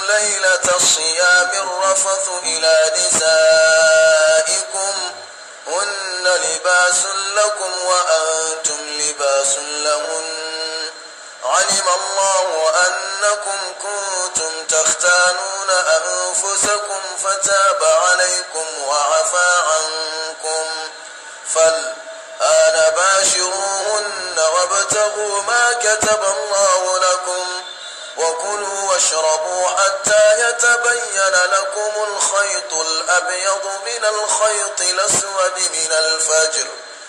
ليلة الصيام الرفث إلى نسائكم هن لباس لكم وأنتم لباس لهن علم الله أنكم كنتم تختانون أنفسكم فتاب عليكم وعفى عنكم فالآن باشروهن وابتغوا ما كتب الله لكم وكلوا واشربوا حتى يتبين لكم الخيط الأبيض من الخيط الأسود من الفجر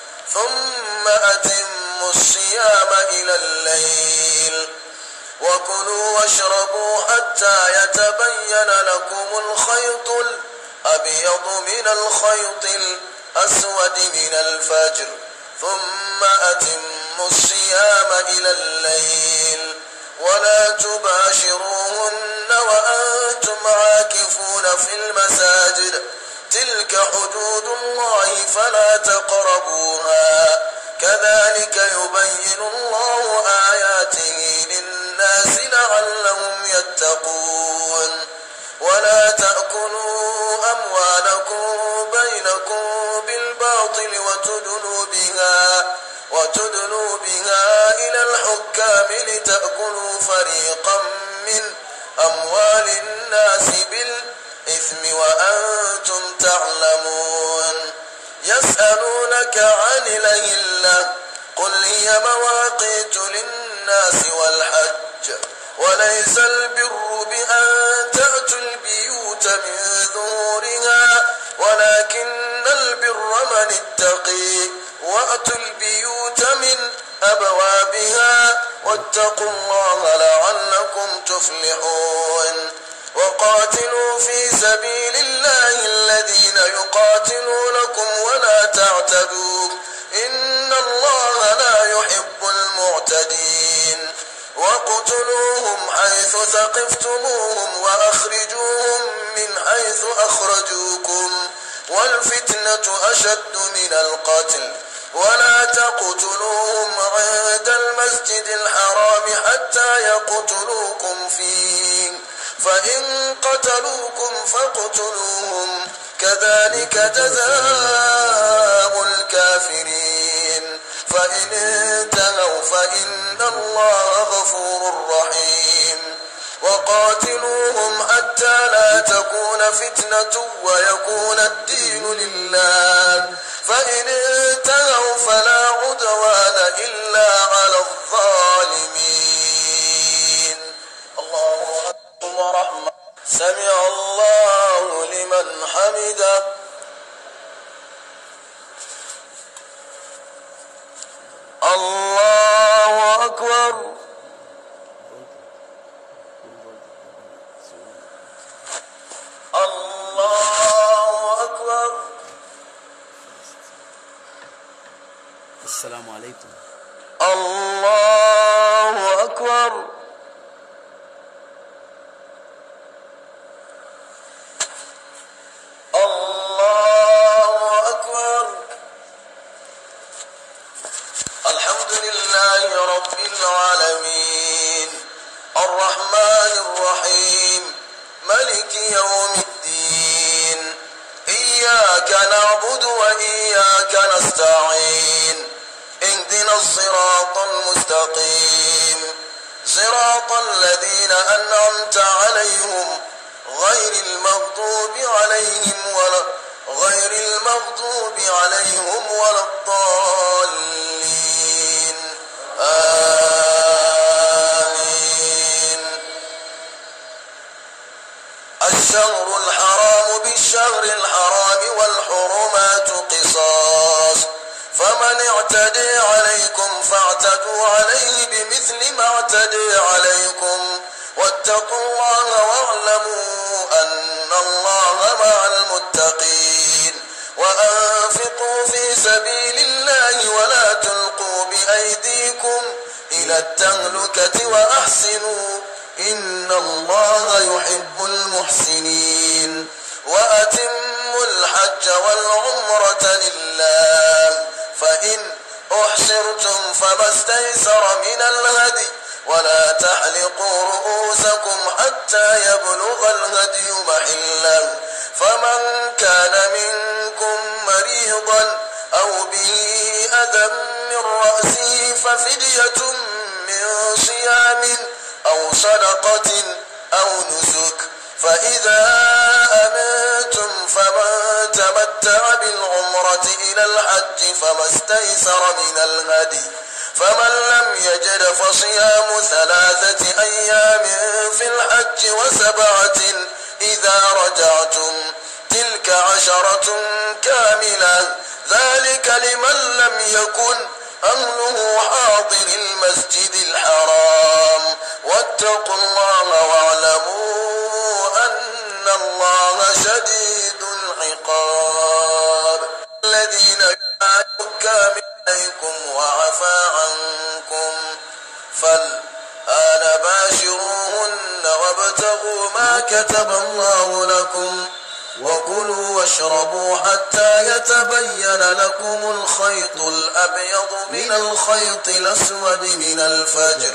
ثم أتموا الصيام إلى الليل وكلوا واشربوا حتى يتبين لكم الخيط الأبيض من الخيط الأسود من الفجر ثم أتموا الصيام إلى الليل ولا تباشروهن وأنتم عاكفون في المساجد تلك حدود الله فلا تقربوها كذلك يبين الله آياته للناس لعلهم يتقون ولا تأكلوا أموالكم بينكم بالباطل وتدلوا بها وتدلوا بها إلى الحكام لتأكلوا فريقا من أموال الناس بالإثم وأنتم تعلمون يسألونك عن الأهلة قل هي مواقيت للناس والحج وليس البر بأن تأتوا البيوت من ظهورها ولكن البر من اتقي وأتوا البيوت من أبوابها واتقوا الله لعلكم تفلحون وقاتلوا في سبيل الله الذين يقاتلونكم ولا تعتدوا إن الله لا يحب المعتدين وقتلوهم حيث ثقفتموهم وأخرجوهم من حيث أخرجوكم والفتنة أشد من القتل ولا تقتلوهم عند المسجد الحرام حتى يقتلوكم فيه فإن قتلوكم فاقتلوهم كذلك جزاء الكافرين فإن انتهوا فإن الله غفور رحيم وقاتلوهم حتى لا تكون فتنة ويكون الدين لله فإن انتهوا فلا عدوان إلا على الظالمين الله أكبر ورحمة سمع الله لمن حمده الله أكبر الله أكبر السلام عليكم الله أكبر الله أكبر الحمد لله رب العالمين الرحمن الرحيم ملك يوم الدين إياك نعبد وإياك نستعين اهدنا الصراط المستقيم صراط الذين أنعمت عليهم غير المغضوب عليهم ولا غير المغضوب عليهم ولا الضالين آمين الشهر الحرام بالشهر الحرام والحرمات قصاص فمن اعتدي عليكم فاعتدوا عليه بمثل ما اعتدي عليكم واتقوا الله واعلموا أن الله مع المتقين وأنفقوا في سبيل الله ولا تلقوا بأيديكم إلى التهلكة وأحسنوا إن الله يحب المحسنين وأتموا الحج والعمرة لله فإن أحصرتم فما استيسر من الهدي ولا تحلقوا رؤوسكم حتى يبلغ الهدي محله فمن كان منكم مريضا أو به أذى من رأسه ففدية من صيام أو صدقة أو نسك فإذا أمنتم فمن تمتع بالعمرة إلى الحج فما استيسر من الهدي فمن لم يجد فصيام ثلاثة أيام في الحج وسبعة إذا رجعتم تلك عشرة كاملة ذلك لمن لم يكن أهله حاضر المسجد الحرام واتقوا الله واعلموا أن الله شديد العقاب الذين كانوا عليكم وعفى عنكم فالآن باشروهن وابتغوا ما كتب الله لكم وكلوا واشربوا حتى يتبين لكم الخيط الأبيض من الخيط الأسود من الفجر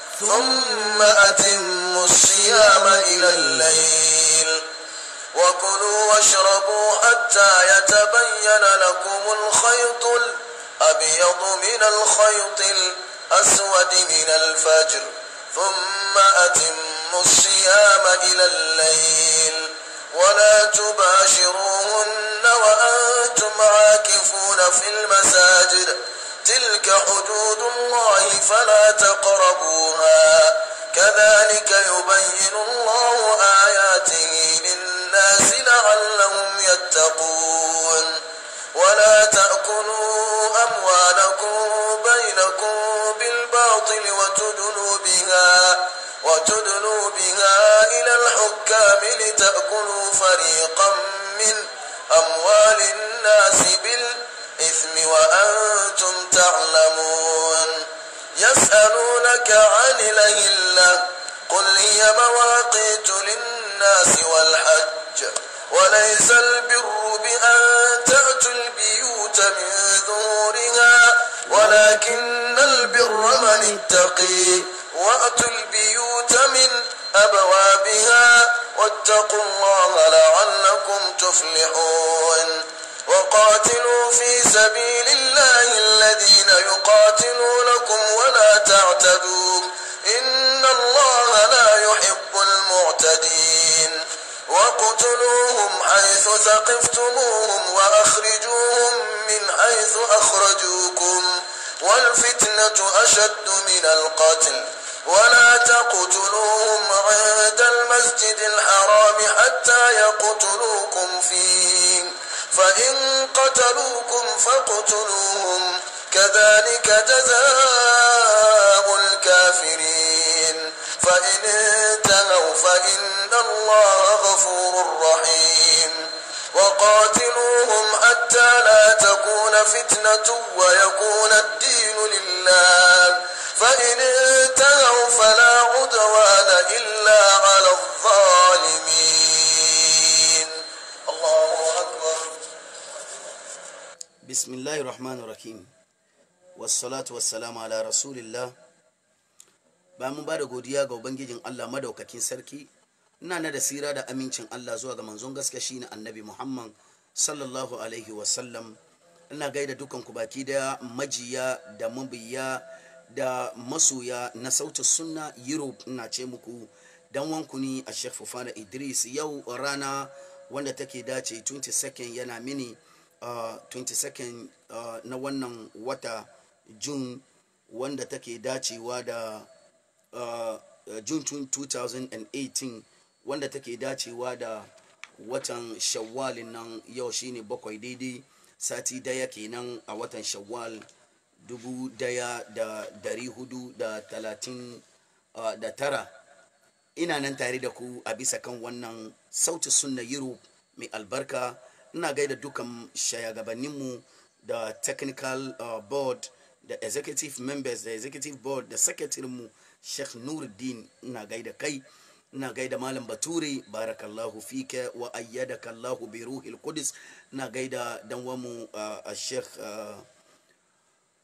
ثم أتموا الصيام إلى الليل وكلوا واشربوا حتى يتبين لكم الخيط الأبيض من الخيط الأسود من الفجر ثم أتموا الصيام إلى الليل ولا تباشروهن وأنتم عاكفون في المساجد تلك حدود الله فلا تقربوها كذلك يبين الله آياته للناس لعلهم يتقون ولا تأكلوا أموالكم بينكم بالباطل وتدلوا بها وتدلوا بها إلى الحكام لتأكلوا فريقا من أموال الناس بالإثم وأنتم تعلمون يسألونك عن الأهلة قل هي مواقيت للناس والحج وليس البر بأن تأتوا البيوت من ظهورها ولكن البر من اتقي وأتوا البيوت من أبوابها واتقوا الله لعلكم تفلحون وقاتلوا في سبيل الله الذين يقاتلونكم ولا تعتدوا إن الله لا يحب المعتدين وقتلوهم حيث ثقفتموهم وأخرجوهم من حيث أخرجوكم والفتنة أشد من القتل ولا تقتلوهم عند المسجد الحرام حتى يقتلوكم فيه فإن قتلوكم فاقتلوهم كذلك جزاء الكافرين فإن انتهوا فإن الله غفور رحيم وقاتلوهم حتى لا تكون فتنة ويكون الدين لله فإن انتهوا فلا عدوان إلا على الظالمين الله أكبر بسم الله الرحمن الرحيم والصلاة والسلام على رسول الله ba mu ba da godiya ga ubangijin Allah madaukakin sarki ina na da sira da amincin Allah zuwa ga manzon gaske shine annabi Muhammad sallallahu alaihi wasallam ina gaida dukan ku baki da majiya da mabiya da masoya na sautin sunna Europe ina ce muku dan wanku ni a Sheikh Fufana Idris yau rana wanda take dace 22nd yana mini uh, 22nd uh, na wannan wata June wanda take dacewa da uh, June 2018 wanda take dacewa da watan shawwalin nan yau shine bakwai daidai sati daya kenan a watan shawwal dubu daya da dari hudu da talatin uh, da tara ina nan tare da ku a bisa kan wannan sauti sunna europe mai albarka ina gaida dukan shayagabanninmu da technical uh, board da executive members da executive board da secretary mu sheikh nuruddin ina gaida kai ina gaida malam bature barakallahu fika wa ayyadaka allahu bi ruhil qudus ina gaida dan wamu a sheikh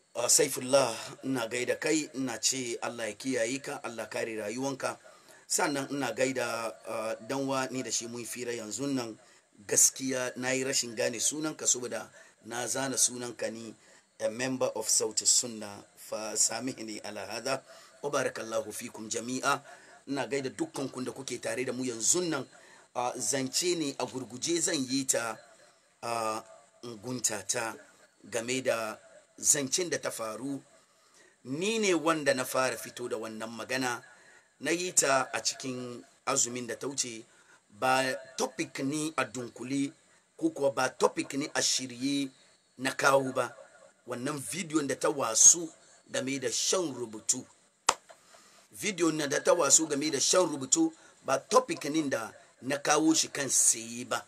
Uh, saifullah ina gaida kai ina ce allah ya kiyaye ka allah kare rayuwanka sannan ina gaida uh, danwa ni da shi mun fira yanzu nan gaskiya na yi rashin gane sunanka saboda na zana sunanka ni a member of sauti sunna fa samihni ala hada wa barakallahu fikum jami'a ina gaida dukkan kun da kuke tare da mu yanzu nan uh, zance ne a gurguje zan yi ta uh, guntata game da zancen da ta faru ni ne wanda na fara fito da wannan magana na yi ta a cikin azumin da ta wuce ba topic ni a dunkule ko kuwa ba topic ni a shirye na kawo ba wannan bidiyon da ta wasu game da shan rubutu bidiyon na da ta wasu game da shan rubutu ba topic ni da na kawo shi kan saye ba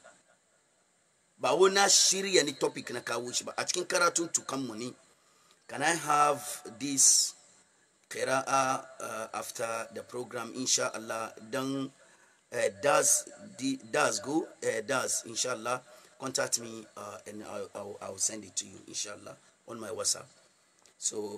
ba wo na shirya ni topic na kawo shi ba a cikin karatun tukanmu ne can i have this qira'a uh, after the program insha Allah dan uh, does the does go uh, does inshallah contact me uh, and I'll, I'll, I'll send it to you inshallah on my whatsapp so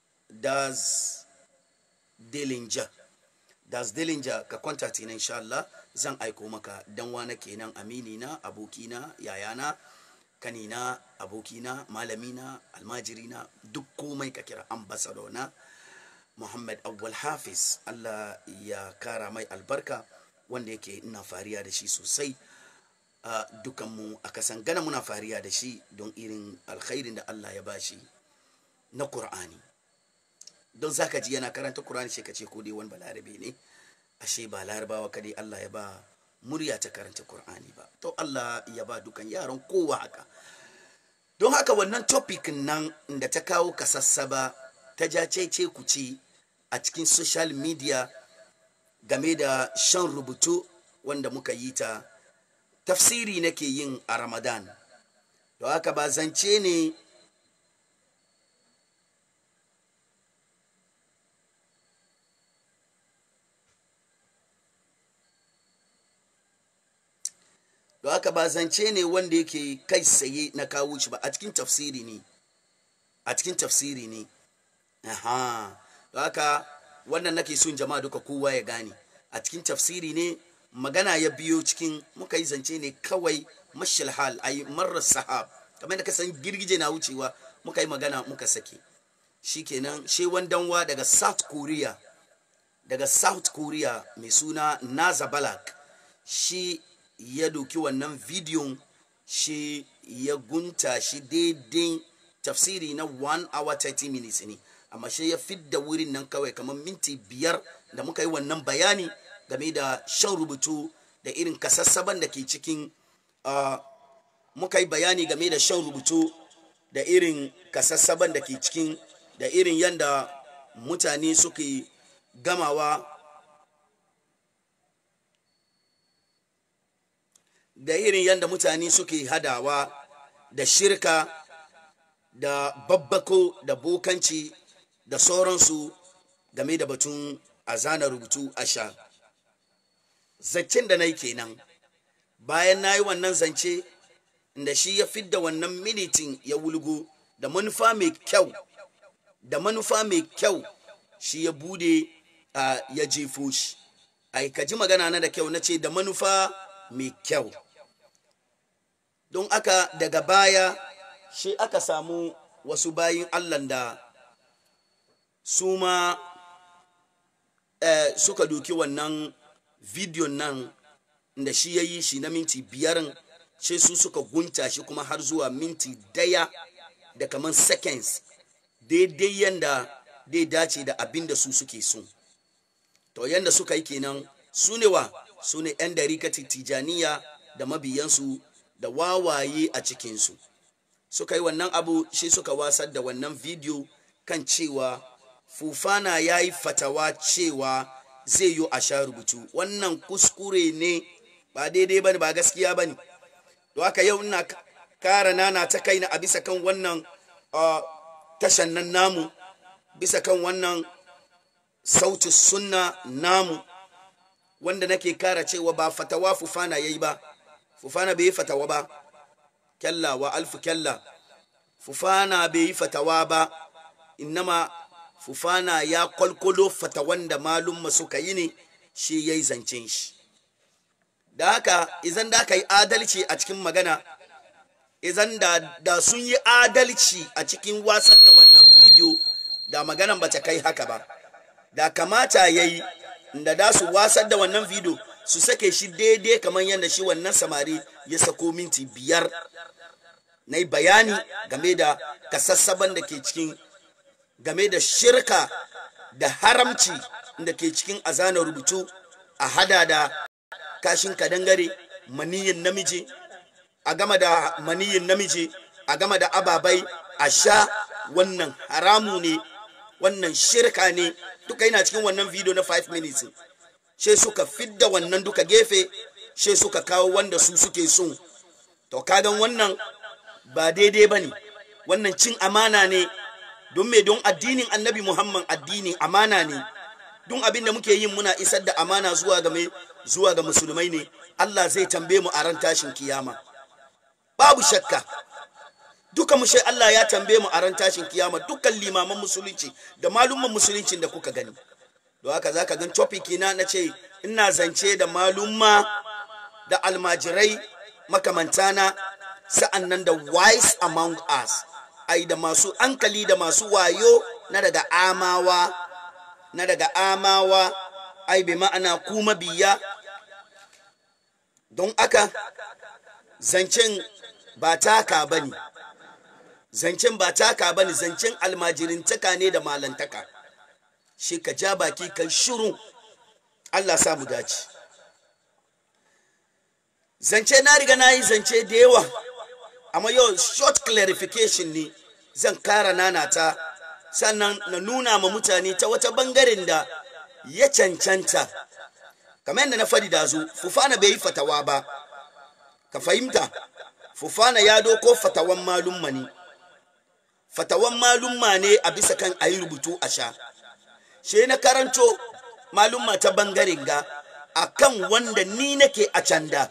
does Dillinger das Dillinger ka contact ina inshallah zan aiko maka dan wana kenan amini na abokina yayana kanina abokina malamina almajirina duk komai ka kira ambassador na muhammad awwal hafiz allah ya kara mai albarka wanda yake ina fariya da shi sosai uh, dukanmu a kasan gana muna fariya da shi don irin alkhairin da allah ya bashi na Kur'ani. don zaka ji yana karanta Kur'ani shi ka ce ko dai wani balarabe ne ashe ba larabawa kadai Allah ya ba murya ta karanta Kur'ani ba to Allah ya ba dukan yaran kowa haka don haka wannan topic nan da ta kawo kasassaba ta ja cece ku ce a cikin social media game da shan rubutu wanda muka yi ta tafsiri nake yin a ramadan don haka ba zance ne don haka ba zance ne wanda yake kai tsaye na kawo shi ba a cikin tafsiri ne a cikin tafsiri ne aha don haka wannan nake son jama'a duka kowa ya gane a cikin tafsiri ne magana ya biyo cikin muka yi zance ne kawai mashal hal ay marar sahab kamar da ka san girgije na wucewa muka yi magana muka sake shikenan she wandanwa daga south korea daga south korea mai suna naza balak shi ya doki wannan bidiyon shi ya gunta shi daidai tafsiri na 1 hour 30 minutes ne amma shi ya fidda wurin nan kawai kamar minti biyar da muka yi wannan bayani game da shan rubutu da irin kasassaban da ke cikin uh, muka yi bayani game da shan rubutu da irin kasassaban da ke cikin da irin yadda mutane suke gamawa da irin yadda mutane suke hadawa da shirka da babbako da bokanci da sauransu game da batun a zana rubutu a sha zancen da na yi kenan bayan na yi wannan zance da shi ya fidda wannan minitin ya wulgo da manufa mai kyau da manufa mai kyau shi ya bude a ya jefo shi ai ka ji magana na da kyau na ce da manufa mai kyau don aka daga baya shi aka samu wasu bayin allah da su ma eh, suka doki wannan bidiyon nan da shi ya yi shi na minti biyarin sai su suka gunta shi kuma har zuwa minti daya da kamar seconds daidai yanda dai dace da abin da su suke so to yanda suka yi kenan su ne wa su ne 'yan darikati tijaniya da mabiyansu da wawaye a cikinsu suka yi wannan abu shi suka wasar da wannan bidiyo kan cewa fufana ya yi fatawa cewa zai yi a sha rubutu wannan kuskure ne ba daidai ba ne ba gaskiya ba ne da haka yau ina kara nana ta kaina a bisa kan wannan tashan nan namu bisa kan wannan sauti sunna namu wanda nake kara cewa ba fatawa fufana ya yi ba fufana bai yi fatawa ba kyalla wa alfu kyalla fufana bai yi fatawa ba innama fufana ya kwalkwalo fatawan da malumma suka yi ne shi ya yi zancen shi da haka izan da aka yi adalci a cikin magana izan da, da sun yi adalci a cikin wasan da wannan bidiyo da maganan ba ta kai haka ba da kamata ya yi da da su wasar da wannan bidiyo su sake shi daidai kamar yadda shi wannan samari ya sako minti biyar na yi bayani game da kasassaban da ke cikin game da shirka da haramci da ke cikin azanar rubutu a hada da kashin kadangare maniyin namiji a gama da maniyin namiji a gama da ababai a sha wannan haramu ne wannan shirka ne duka yana cikin wannan video na 5 minutes she suka fidda wannan duka gefe she suka kawo wanda su suke so to kagan wannan ba daidai ba ne wannan cin amana ne don me don addinin annabi muhammad addinin amana ne don abin da muke yin muna isar da amana zuwa ga mai zuwa ga musulmai ne allah zai tambaye mu a ran tashin kiyama babu shakka duka mu shai allah ya tambaye mu a ran tashin kiyama dukkan limaman musulunci da malumman musuluncin da kuka gani don haka za ka gan topic na na ce ina zance da malumma da almajirai makamantana sa'an nan da wise among us ai da masu ankali da masu wayo na daga amawa na daga amawa ai bi ma'ana kuma biya don aka zancen ba taka ba ne zancen ba taka ba ne zancen almajirintaka ne da malantaka shi ka ja baki kan shiru allah samu dace zance na riga na yi zance da yawa amma yau short clarification ne zan kara nanata sannan na nuna ma mutane ta wata bangaren da ya cancanta kamar yadda na fadi da zu fufana bai yi fatawa ba ka fahimta fufana ya doko fatawan malumma ne fatawan malumma ne a bisa kan a yi rubutu a sha she na karanto malumma ta bangaren ga a kan wanda ni nake a canda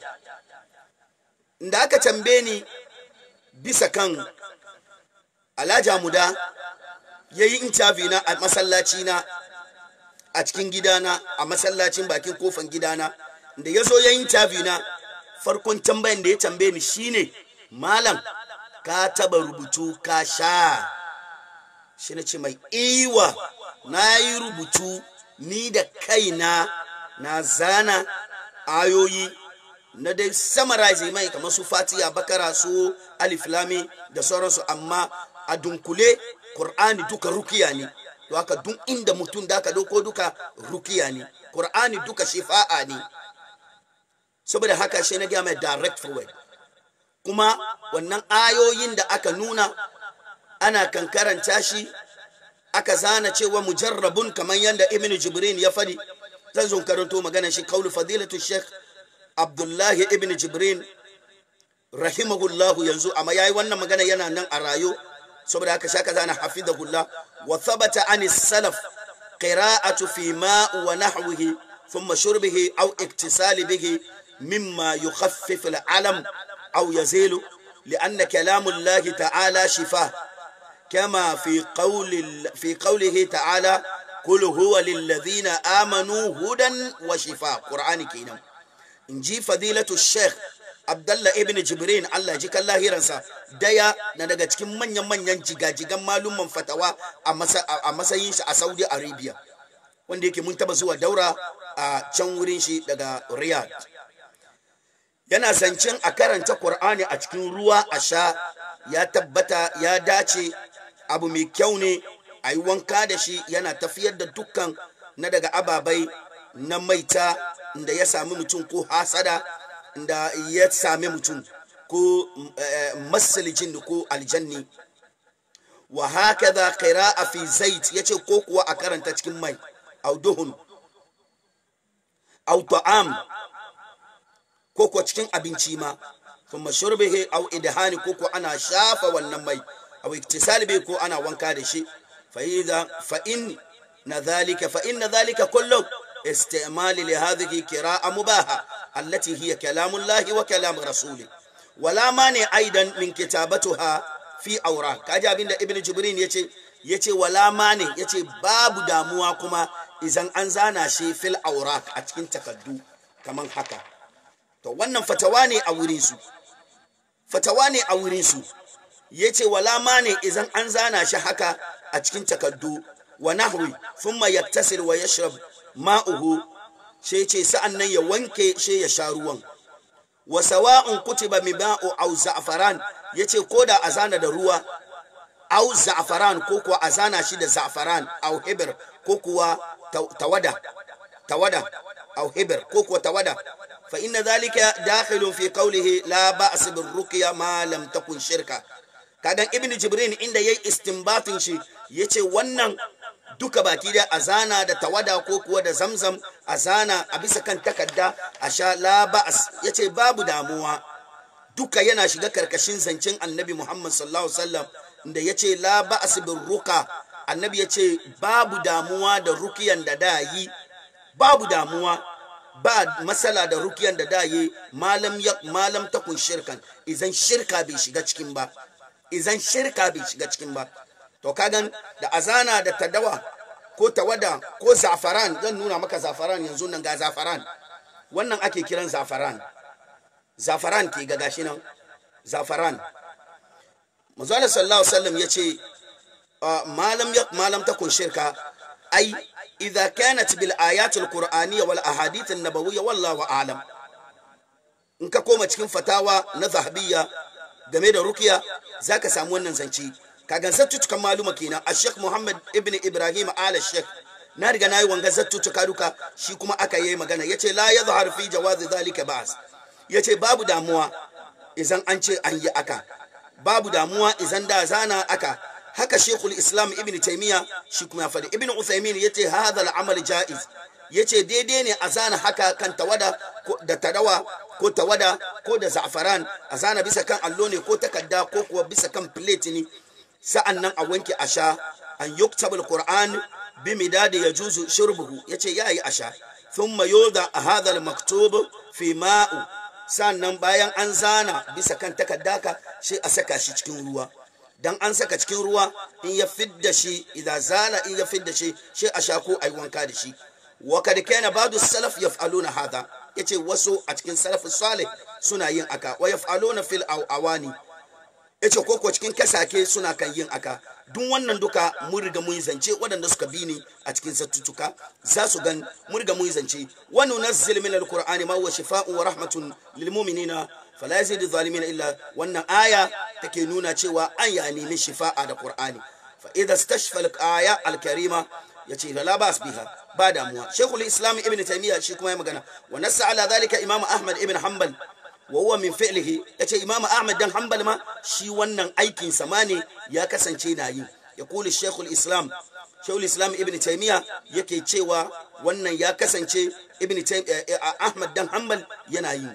da aka tambaye ni bisa kan alhaji muda ya yi interview na a masallaci na a cikin gidana a masallacin bakin kofan gidana da ya zo ya yi interview na farkon tambayan da ya tambaye ni shine malam ka taba rubutu ka sha shi na ce mai iwa na yi rubutu ni da kaina na zana ayoyi na dai summarize mai kamar su fatiya bakara su aliflami da sauransu amma a dunkule Kur'ani duka rukiya ne to haka duk inda mutum da aka dauko duka rukiya ne Kur'ani duka shifa'a ne saboda haka shi na gaya mai direct forward kuma wannan ayoyin da aka nuna ana kan karanta shi aka zana cewa mujarrabun kamar yadda ibn jibrin ya fadi zan zo karanto magana shi kaulu fadilatu sheikh abdullahi ibn jibrin rahimahullahu yanzu amma yayi wannan magana yana nan a rayo saboda haka shaka zana hafizahullah wa thabata an salaf qira'atu fi ma wa nahwihi thumma shurbihi aw iktisali bihi mimma yukhaffif al-alam aw yazilu لأن كلام الله تعالى شفاء كما في قول في قوله تعالى قل هو للذين آمنوا هدى وشفاء قرآن كينام إنجي فضيلة الشيخ Abdallah ibn Jibrin Allah ji kan lahiransa daya na daga cikin manyan manyan jigajigan malumman fatawa a matsayin shi a Saudi Arabia wanda yake mun taba zuwa daura a can wurin shi daga Riyadh yana zancen a karanta Qur'ani a cikin ruwa a sha ya tabbata ya dace abu mai kyau ne a yi wanka da shi yana tafiyar da dukkan na daga ababai na maita da ya sami mutum ko hasada da ya sami mutum ko masalijin ko aljanni wa haka za a fi zait ya ce ko kuwa a karanta cikin mai au duhun au ta'am ko kuwa cikin abinci ma kuma shurbihi au idhani ko kuwa ana shafa wannan mai au iktisali bai ko ana wanka da shi fa in na zalika fa in na zalika kullum استعمال لهذه قراءة مباحة التي هي كلام الله وكلام رسوله ولا مانع أيضا من كتابتها في أوراق كاجا بين ابن جبرين يتي ya ce wala mane ya ce babu damuwa kuma izan an zana shi fil aurak a cikin takaddu kamar haka to wannan fatawa ne a wurinsu fatawa ne a wurinsu ya ce wala mane izan an zana shi haka a cikin takaddu wa nahwi thumma yattasil wa yashrab ma'uhu she ce sa'an nan ya wanke she ya sha ruwan wa sawa'un kutiba mima'u aw za'faran yace koda azana da ruwa aw za'faran ko kuwa azana shi da za'faran aw hibr ko kuwa tawada tawada aw hibr ko kuwa tawada fa inna dhalika dakhilun fi qawlihi la ba's bir ruqya ma lam takun shirka kagan ibnu jibrin inda yayi istinbatin shi yace wannan duka baki da azana da tawada ko kuwa da zamzam azana a bisa kan takarda a sha la ba'as yace babu damuwa duka yana shiga karkashin zancen annabi Muhammad sallallahu alaihi wasallam da yace la ba'as bir ruka annabi yace babu damuwa da rukiyan da da yi babu damuwa ba masala da rukiyan da da yi malam ya malam takun shirkan idan shirka bai shiga cikin ba idan shirka bai shiga cikin ba to kagan da azana da tadawa ko tawada ko zafaran zan nuna maka zafaran yanzu nan ga zafaran wannan ake kiran zafaran zafaran ke ga gashi nan zafaran manzala sallallahu alaihi wasallam yace malam ya malam takun shirka ai idza kanat bil ayat al qur'aniyya wal ahadith an nabawiyya wallahu a'lam in ka koma cikin fatawa na zahabiyya game da rukiya zaka samu wannan zance kagan zattutukan maluma kenan a sheikh muhammad ibn ibrahim ala sheikh na riga na yi wanga zattutuka duka shi kuma aka yi magana ya ce la ya zahar fi jawazi zalika ba'as ya ce babu damuwa idan an ce an yi aka babu damuwa idan da zana aka haka shekul islam ibn taimiya shi kuma ya faɗi ibn uthaymin ya ce hadha al'amal ja'iz ya ce daidai ne a zana haka kan tawada da tadawa ko tawada ko da za'afaran a zana bisa kan allo ne ko takarda ko kuwa bisa kan plate ne sa'an nan a wanke a sha an yuktab al-qur'an bi midadi ya juzu shurbuhu ya ce ya yi a sha sun mayo da a hadar maktub fi ma'u sannan bayan an zana bisa kan takaddaka shi a saka shi cikin ruwa dan an saka cikin ruwa in ya fidda shi idan zala in ya fidda shi shi a sha ko ai wanka da shi wa kad kana ba'du salaf yaf'aluna hadha yace wasu a cikin salaf salih suna yin aka wa yaf'aluna fil awani yace koko cikin kasake suna kan yin aka duk wannan duka mun riga mun zance waɗanda suka bi ni a cikin sattutuka za su gan mun riga mun zance wa nunazzil min alqur'ani ma huwa shifaa'un wa rahmatun lil mu'minina fala yazidu zalimin illa wannan aya take nuna cewa an ya nemi shifa'a da qur'ani fa idza istashfa al-aya al-karima yace la bas biha ba damuwa shaykhul islam ibn taymiya shi kuma ya magana wa nassa ala dhalika imam ahmad ibn hanbal wa huwa min fi'lihi yace imamu ahmad dan hanbal ma shi wannan aikin sa ne ya kasance na yi ya kuli shaykhul islam shaykhul islam ibn taymiya yake cewa wannan ya kasance ibn ahmad dan hanbal yana yi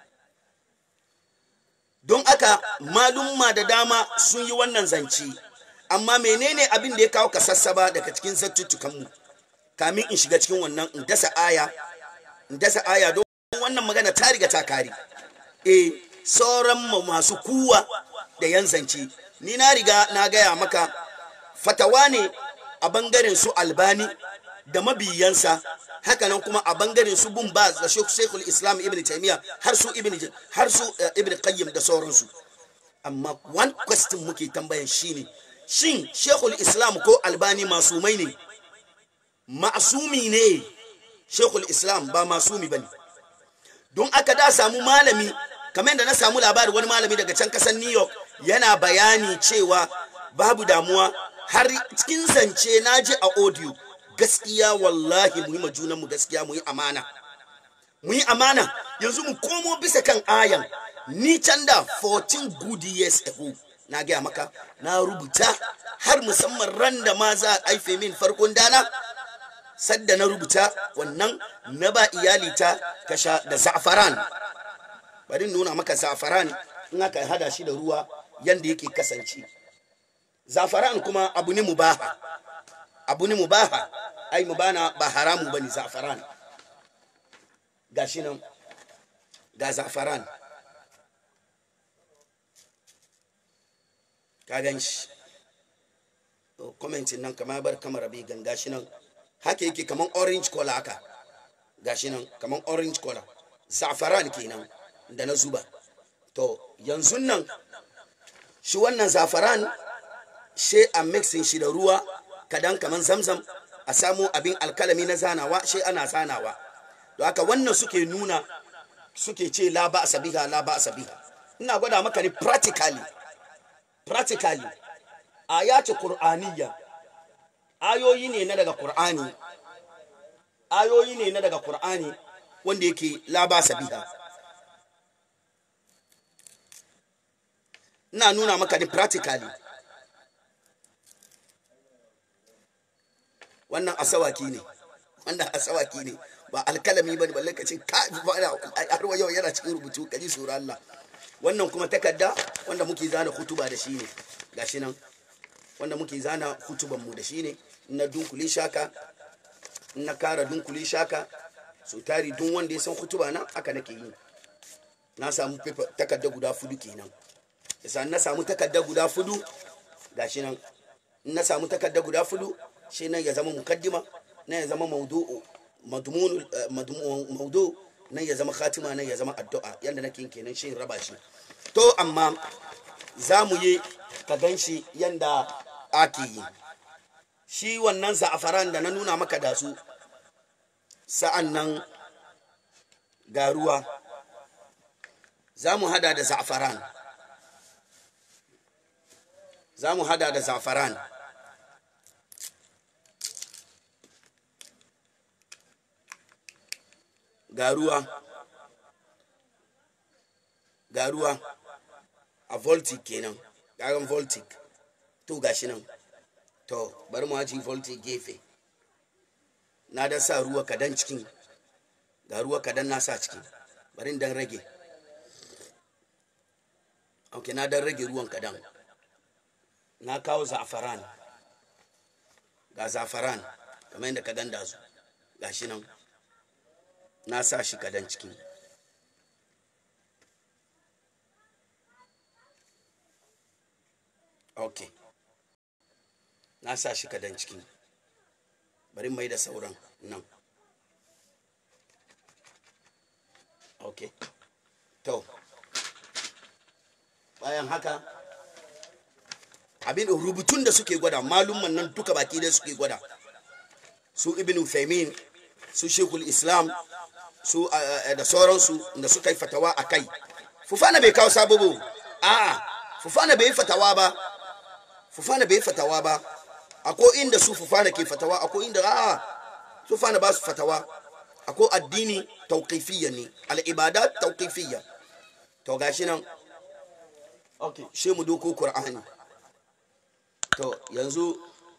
don aka malumma da dama sun yi wannan zance amma menene abin da ya kawo kasassaba daga cikin zattuttukan mu kamin in shiga cikin wannan in dasa aya in dasa aya don wannan magana ta riga ta kare e sauran masu kuwa da yan zance ni na riga na gaya maka fatawa ne a bangaren su albani da mabiyansa hakanan kuma a bangaren su bin baz da shekul islam ibn taimiyya har su ibn har su ibn qayyim da sauransu amma one question muke tambayan shine shin shekul islam ko albani masumai ne masumi ne shekul islam ba masumi bane don aka da samu malami kamar da na samu labari wani malami daga can kasar new york yana bayani cewa babu damuwa har cikin zance na ji a audio gaskiya wallahi mu yi ma junanmu gaskiya mu yi amana mu yi amana yanzu mu komo bisa kan ayan ni can da 14 good years ago na gaya maka na rubuta har musamman ran da ma za a haife min farkon dana sadda na rubuta wannan na ba iyalita kasha da za'afaran bari nuna maka za'afaran in aka hada shi da ruwa yanda yake kasance za'afaran kuma abu ne mubaha abu ne mubaha ai mubana ba haramu bane za'afaran gashi nan ga za'afaran ka gan shi commentin nan kamar bar kamar bai ganga shi nan haka yake kamar orange color haka gashi nan kamar orange color zafaran kenan da na zuba to yanzu nan shi wannan zafaran she a mixin shi da ruwa kadan kamar zamzam a samu abin alkalami na zanawa she ana zanawa don haka wannan suke nuna suke ce la ba sabiha la ba sabiha ina gwada maka ne practically practically ayati qur'aniyya ayoyi ne na daga qur'ani ayoyi ne na daga qur'ani wanda yake la ba sabiha ina nuna maka ne practically wannan asawaki ne wannan asawaki ne ba alkalami ba ne balle ka ce ka har wa yau yana cikin rubutu kaji sura Allah wannan kuma takarda wanda muke zana hutuba da shi ne gashi nan wanda muke zana hutuban mu da shi ne na dunkuli shaka na kara dunkuli shaka so tari dun wanda ya san hutuba na aka nake yi na samu takarda guda fudu kenan yasa na samu takarda guda fudu gashi nan na samu takarda guda fudu shi nan ya zama mukaddima nan ya zama maudu'u madmun maudu nan ya zama khatima nan ya zama addu'a yanda nake kenan shi raba shi to amma za mu yi ka gan shi yanda ake yi shi wannan za'afaran da na nuna maka da su sa'an nan ga ruwa za mu hada da za'afaran za mu hada da za'afaran ga ruwa ga ruwa a voltic kenan gagan voltic to gashi nan to bari mu haji voltic gefe na dan sa ruwa kadan cikin ga ruwa kadan na sa cikin bari dan rage ok na dan rage ruwan kadan na kawo zafaran ga zafaran kamar yadda ka ganda su gashi nan na sa shi kadan ciki ok na sa shi kadan ciki bari mai da sauran nan ok to bayan haka abin rubutun da suke gwada malumman nan duka baki da suke gwada su ibn Faimin su shekul islam su da sauransu da suka yi fatawa a kai fufana bai kawo sabubu a fufana bai yi fatawa ba fufana bai yi fatawa ba akwai inda su fufana ke fatawa akwai inda a fufana ba su fatawa akwai addini tauqifiyya ne al'ibadat tauqifiyya to gashi nan ok she mu doko qur'ani to yanzu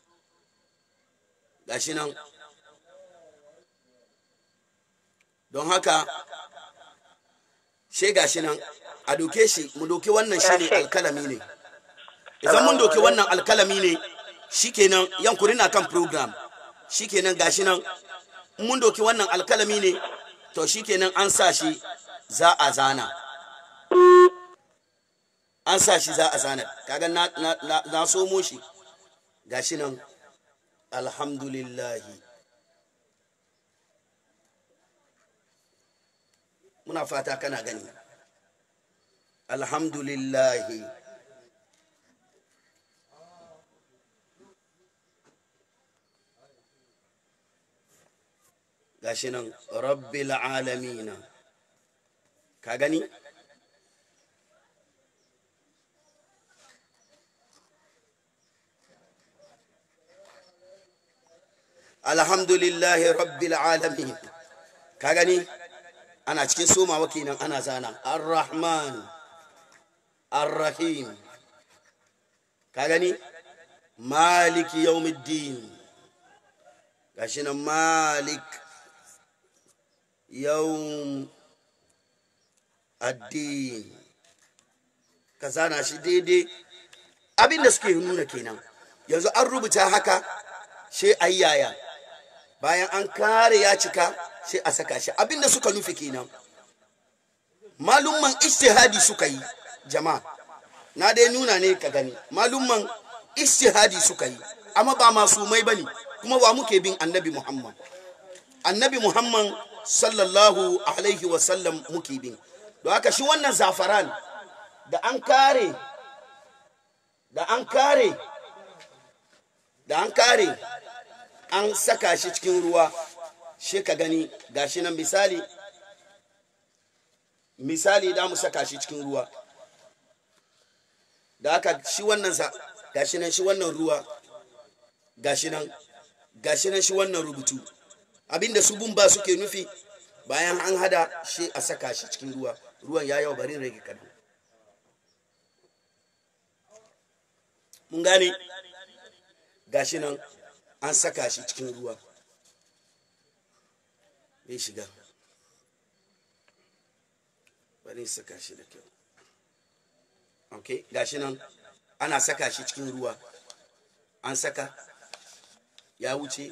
gashi nan don haka she gashi nan a doke shi mu doke wannan shi ne alkalami ne idan mun doke wannan alkalami ne shikenan yankuri na kan program shikenan gashi nan mun doke wannan alkalami ne to shikenan an sa shi za a zana an sa shi za a zana kaga na, na, na, na somo shi gashi nan alhamdulillahi muna fata kana gani alhamdulillahi gashi nan rabbil alamina ka gani alhamdulillahi rabbil alamin ka gani ana cikin somawa kenan ana zana ar-rahman ar-rahim ka gani maliki yawmiddin gashi nan malik yawm addin ka zana shi daidai abinda suke nuna kenan yanzu an rubuta haka shi ayyaya bayan an kare ya cika sai a saka shi abinda suka nufi kenan malumman ijtihadi suka yi jama'a na dai nuna ne ka gani malumman ijtihadi suka yi amma ba masumai bane kuma wa muke bin annabi muhammad annabi muhammad sallallahu alaihi wasallam muke bin don haka shi wannan zafaran da an kare da an kare da an kare an saka shi cikin ruwa shi ka gani gashi nan misali misali da mu saka shi cikin ruwa da aka shi wannan sa gashi nan shi wannan ruwa gashi nan gashi nan shi wannan rubutu abinda su bumba suke nufi bayan an hada shi a saka shi cikin ruwa ruwan ya yawa bari rage kadan mun gane gashi nan an saka shi cikin ruwa bai shiga bari saka shi da kyau ok gashi nan ana saka shi cikin ruwa an saka ya wuce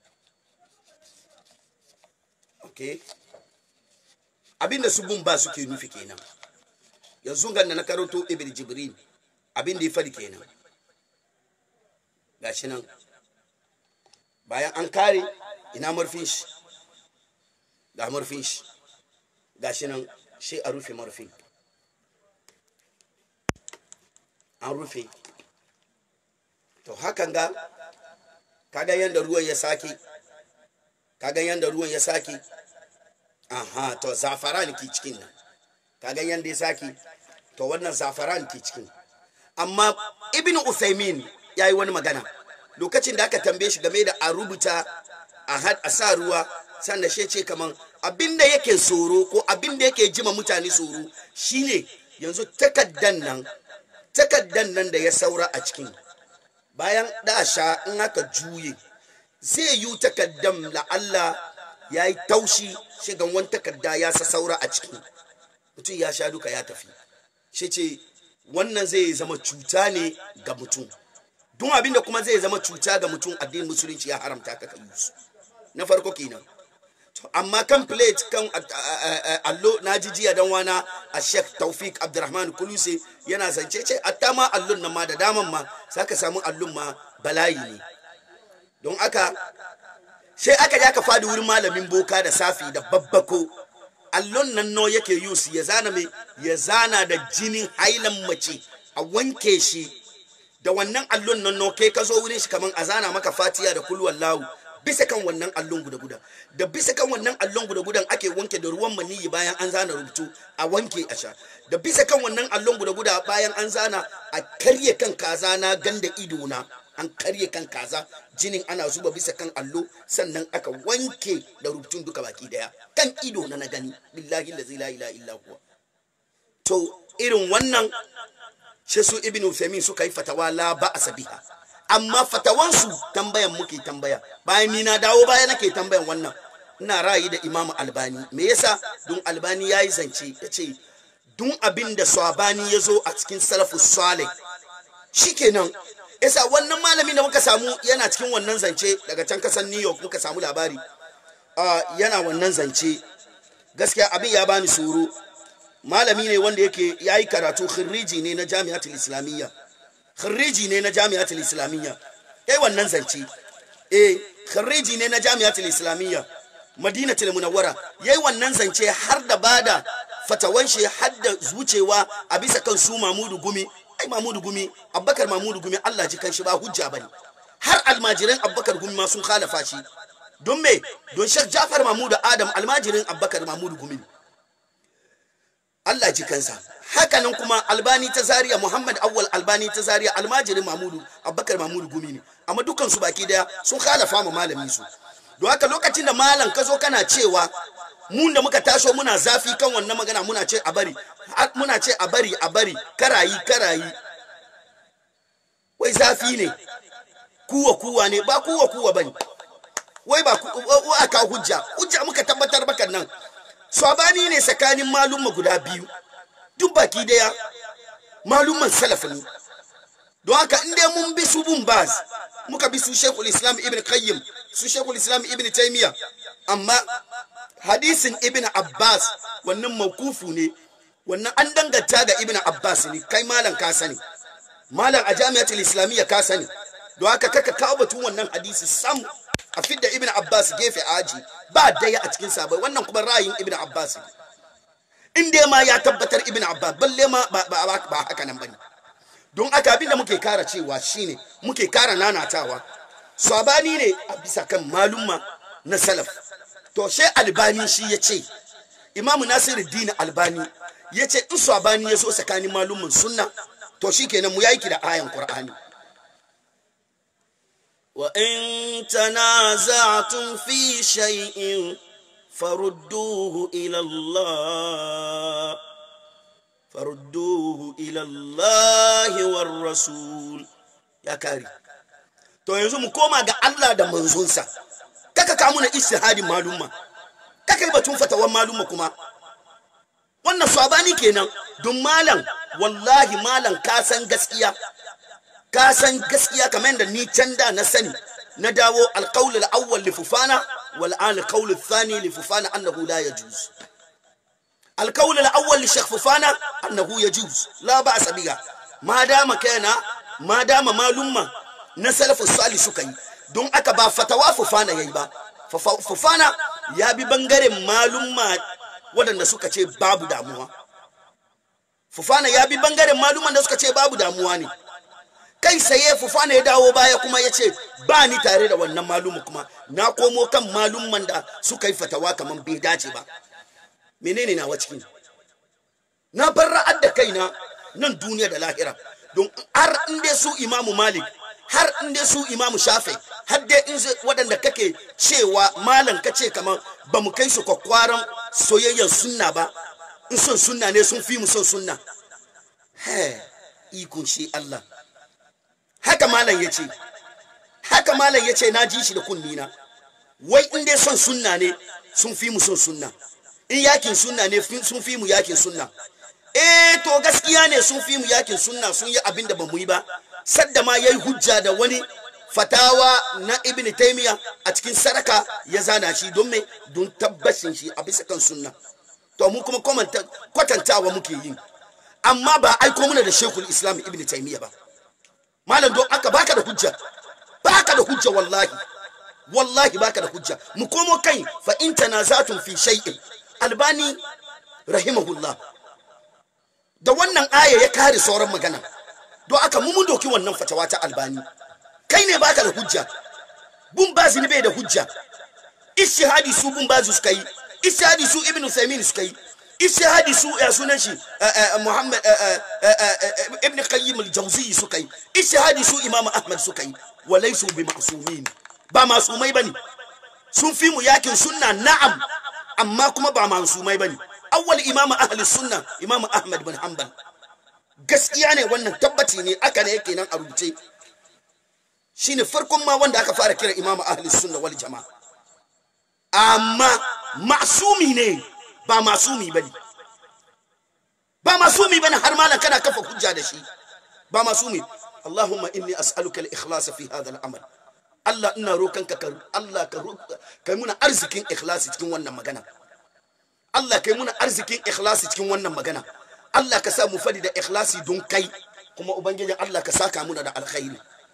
ok abinda su bun ba suke nufi kenan yanzu ganna na karanto ibn jibril abinda ya fadi kenan gashi nan bayan an kare ina murfin shi ga murfin shi gashi nan shi a rufe murfin an rufe to hakan ga kaga yanda ruwan ya sake kaga yanda ruwan ya sake aha to zafaran ke cikin nan kaga yanda ya sake to wannan zafaran ke cikin amma ibn usaimin ya yi wani magana lokacin da aka tambaye shi game da a rubuta a sa ruwa sannan shi ce kaman abinda yake tsoro ko abinda yake jima mutane tsoro shine yanzu takaddan nan takaddan nan da ya saura a cikin bayan dasha in aka juye zai yi takaddan la'alla ya yi taushi shigan wani takadda ya sa saura a ciki mutum ya sha duka ya tafi shi ce wannan zai zama cuta ne ga mutum don abinda kuma zai zama cuta ga mutum addinin musulunci ya haramta ka yi su na farko kenan amma kan plate kan allo na ji jiya dan wana a sheikh taufik abdurrahman kuluse yana zance ce atta ma allon nan ma da daman ma saka samu allon ma bala'i ne don aka sai aka ja ka fadi wurin malamin boka da safi da babbako allon nan no yake yus ya zana mai ya zana da jinin hailan mace a wanke shi da wannan allon nan no kai ka zo wurin shi kaman a zana maka fatiya da kulwallahu bisa kan wannan allon guda-guda da bisa kan wannan allon guda-gudan ake wanke da ruwan maniyi bayan an zana rubutu a wanke a sha da bisa kan wannan allon guda-guda bayan an zana a karye kan kaza na ganda ido na an karye kan kaza jinin ana zuba bisa kan allo sannan aka wanke da rubutun duka baki daya kan ido na na gani billahi la ilaha illa huwa to irin wannan shi su ibnu Uthaymeen suka yi fatawa la ba'sa biha amma fatawansu tambayan muke tambaya bayan ni na dawo baya nake tambayan wannan ina ra'ayi da imamu albani me yasa don albani ya yi zance ya ce dun abin da swabani ya zo a cikin salafu salih shikenan yasa wannan malami da muka samu yana cikin wannan zance daga can kasan new york muka samu labari yana wannan zance gaskiya abin ya bani tsoro malami ne wanda yake ya yi karatu khirriji ne na jami'atul islamiyya khariji ne na jami'atul islamiyya kai wannan zance eh khariji ne na jami'atul islamiyya madinatul munawwara yayi wannan zance har da bada fatawan shi har da zucewa a bisa kan su mamudu gumi ai mamudu gumi abbakar mamudu gumi Allah ji kan shi ba hujja bane har almajiran abbakar gumi ma sun khalafa shi don me don shek jafar mamudu adam almajirin abbakar mamudu gumi Allah ji kansa hakanan kuma albani ta zariya muhammad awwal albani ta zariya almajirin mamudu abubakar mamudu gumi ne amma dukkan su baki daya sun khalafa ma malami su don haka lokacin da malam ka zo kana cewa mun da muka taso muna zafi kan wannan magana muna ce a bari muna ce a bari a bari karayi karayi wai zafi ne kuwa kuwa ne ba kuwa kuwa bane wai ba aka hujja hujja muka tabbatar bakan nan sabani ne tsakanin malumma guda biyu duk baki daya malumman salaf ne don haka in dai mun bi su bun baz muka bi su shekul islam ibn qayyim su shekul islam ibn taymiya amma hadisin ibn abbas wannan mawkufu ne wannan an danganta ga ibn abbas ne kai malam ka sani malam a jami'atul islamiyya ka sani don haka kaka kawo batun wannan hadisi sam a fidda ibn abbas gefe aji ba daya a cikin sabai wannan kuma ra'ayin ibn abbas in dai ma ya tabbatar ibn abbas balle ma ba, ba, ba, ba haka nan bane don aka abinda muke kara cewa shine muke kara nanatawa sabani ne a bisa kan malumma na salaf to she albani shi ya ce imamu nasiruddin albani ya ce in sabani ya zo tsakanin malumman sunna to shi kenan mu yaki da ayan qur'ani وإن تنازعتم في شيء فردوه إلى الله فردوه إلى الله والرسول ya kare to yanzu mu koma ga Allah da manzonsa kaka ka muna istihadin malumma kaka yi batun fatawan malumma kuma wannan sabani kenan don malam wallahi malam ka san gaskiya ka san gaskiya kamar da ni can da na sani na dawo alqaul al-awwal li fufana wal an alqaul ath-thani li fufana annahu la yajuz alqaul al-awwal li shaykh fufana annahu yajuz la ba'sa biha ma dama kana ma dama malumma na salafu salih suka yi don aka ba fatawa fufana yayi ba fufana ya bi bangaren malumma waɗanda suka ce babu damuwa fufana ya bi bangaren malumman da suka ce babu damuwa ne kai saye fufana ya dawo baya kuma ya ce ba ni tare da wannan malumu kuma na komo kan malumman da suka yi fatawa kamar bai dace ba menene nawa cikin na bar ra'ad da kaina nan duniya da lahira don har in dai su imamu malik har in dai su imamu shafi har dai in waɗanda kake cewa malam ka ce kamar ba mu kai su kwakwaran soyayyar sunna ba in son sunna ne sun fi mu son sunna he ikon shi Allah haka malam ya ce haka malam ya ce na ji shi da kunnina wai in dai son sunna ne sun fi mu son sunna in yakin sunna ne sun fi mu yakin sunna eh to gaskiya ne sun fi mu yakin sunna sun yi abin da ba mu yi ba sadda ma yayi hujja da wani fatawa na ibn taymiya a cikin saraka ya zana shi don me don tabbacin shi a bisa kan sunna to mu kuma kwatantawa muke yi amma ba aiko muna da shekul islam ibn taymiya ba malam don aka baka da hujja baka da hujja wallahi wallahi baka da hujja mu komo kai fa in tanazatun fi shay'in albani rahimahullah da wannan aya ya kare sauran magana don aka mu mun doki wannan fatawa ta albani kai ne baka da hujja bun bazi ne bai da hujja ishihadi su bun bazi suka yi ishihadi su ibnu saimin suka yi ishihadi su ya sunan shi muhammad ibn qayyim al-jawzi suka yi ishihadi su imam ahmad suka yi walaysu bi ma'sumin ba masumai bane sun fi mu yakin sunna na'am amma kuma ba masumai bane awwal imam ahli sunna imam ahmad bin hanbal gaskiya ne wannan tabbaci ne aka ne yake nan a rubuce shine farkon ma wanda aka fara kira imam ahli sunna wal jama'a amma masumi ne ba masumi bane ba masumi bane har malan kana kafa hujja da shi ba masumi Allahumma inni as'aluka al-ikhlas fi hadha al-amal Allah ina rokanka ka Allah ka kai muna arzikin ikhlasi cikin wannan magana Allah kai muna arzikin ikhlasi cikin wannan magana Allah ka sa mu fadi da ikhlasi don kai kuma ubangijin Allah ka saka muna da alkhairi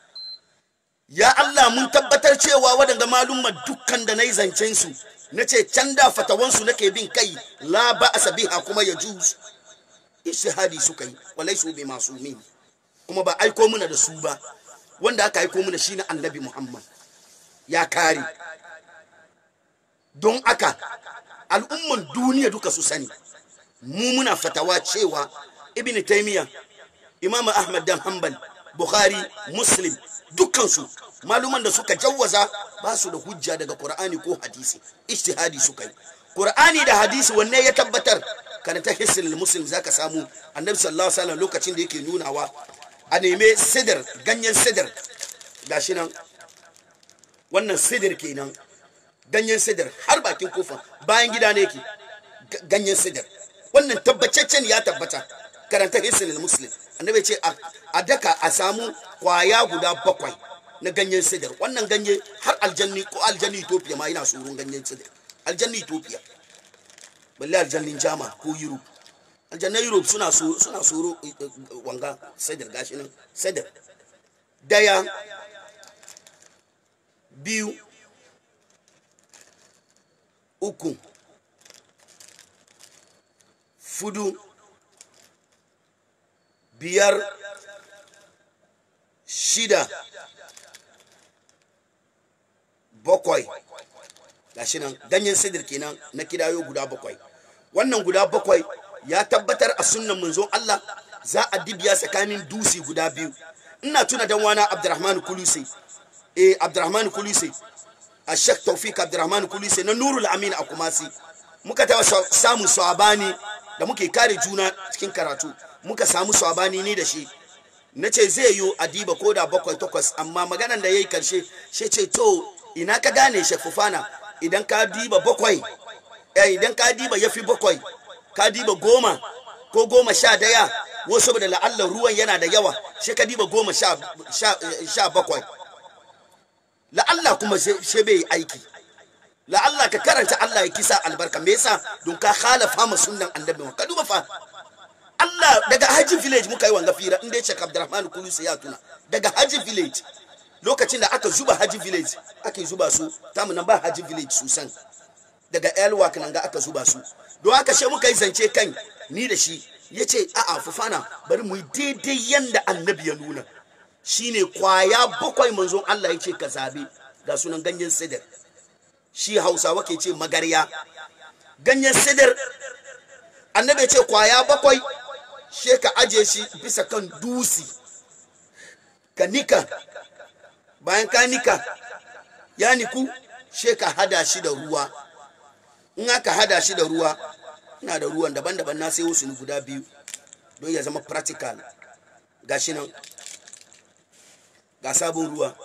ya Allah mun tabbatar cewa waɗanda malumma dukkan da nayi zancen su nace can da fatawan su nake bin kai la ba'sa biha kuma ya juz ishhadi suka yi walaisu bi masumin kuma ba aiko muna da su ba wanda aka aiko muna shine annabi Muhammad ya kare don aka al'umman duniya duka su sani mu muna fatawa cewa ibn taymiya imam ahmad dan hanbal bukhari muslim dukkansu maluman da suka jawwaza ba su da hujja daga qur'ani ko hadisi ijtihadi suka yi qur'ani da hadisi wanne ya tabbatar karanta hisnul muslim zaka samu annabi sallallahu alaihi wasallam lokacin da yake nunawa a neme sidar ganyen sidar gashi nan wannan sidar kenan ganyen sidar har bakin kofa bayan gida ne yake ganyen sidar wannan tabbataccen ya tabbata karanta hisnul muslim annabi ce a daka a samu kwaya guda bakwai na ganyen sidar wannan ganye har aljanni ko aljanni ethiopia ma yana tsoron ganyen sidar aljanni ethiopia balle aljannin jama ko europe aljannan europe suna suna tsoro wanga sidar gashi nan sidar daya biyu uku fudu biyar shida bakwai gashi nan ganyen sidir kenan na kidayo guda bakwai wannan guda bakwai ya tabbatar a sunnan manzon Allah za a dibiya tsakanin dusi guda biyu ina tuna dan wana Abdurrahman Kulusi eh Abdurrahman Kulusi a Sheikh Tawfik Abdurrahman Kulusi na Nurul Amin a Kumasi muka taba samun swabani da muke kare juna cikin karatu muka samu swabani ni da shi na ce zai yi adiba ko da bakwai takwas amma maganan da ya yi karshe shi ce to ina ka gane shafufana idan ka diba bakwai eh idan ka diba ya fi bakwai ka diba goma ko goma sha daya wasu saboda la'allar ruwan yana da yawa shi ka diba goma sha, sha, sha bakwai la'alla kuma shi bai aiki la'alla ka karanta Allah ya kisa albarka me yasa don ka khalafa ma sunnan annabi ka duba fa Allah daga Haji village muka yi wanga fira inda Sheikh Abdurrahman Kulusi ya tuna daga Haji village lokacin da aka zuba Haji village ake zuba su tamu nan ba Haji village susan daga Elwak nan ga aka zuba su don haka she muka yi zance kan ni da shi yace a'a fufana bari mu yi daidai yanda annabi ya nuna shine kwaya bakwai manzon Allah yace ka zabe ga sunan ganyen sidar shi Hausawa ke ce magarya ganyen sidar annabi ya ce kwaya bakwai she ka aje shi bisa kan dusi ka nika bayan ka nika ya niku she ka hada shi da ruwa in aka hada shi da ruwa ina da ruwan daban-daban na sai wasu guda biyu don ya zama practical ga shi nan ga sabon ruwa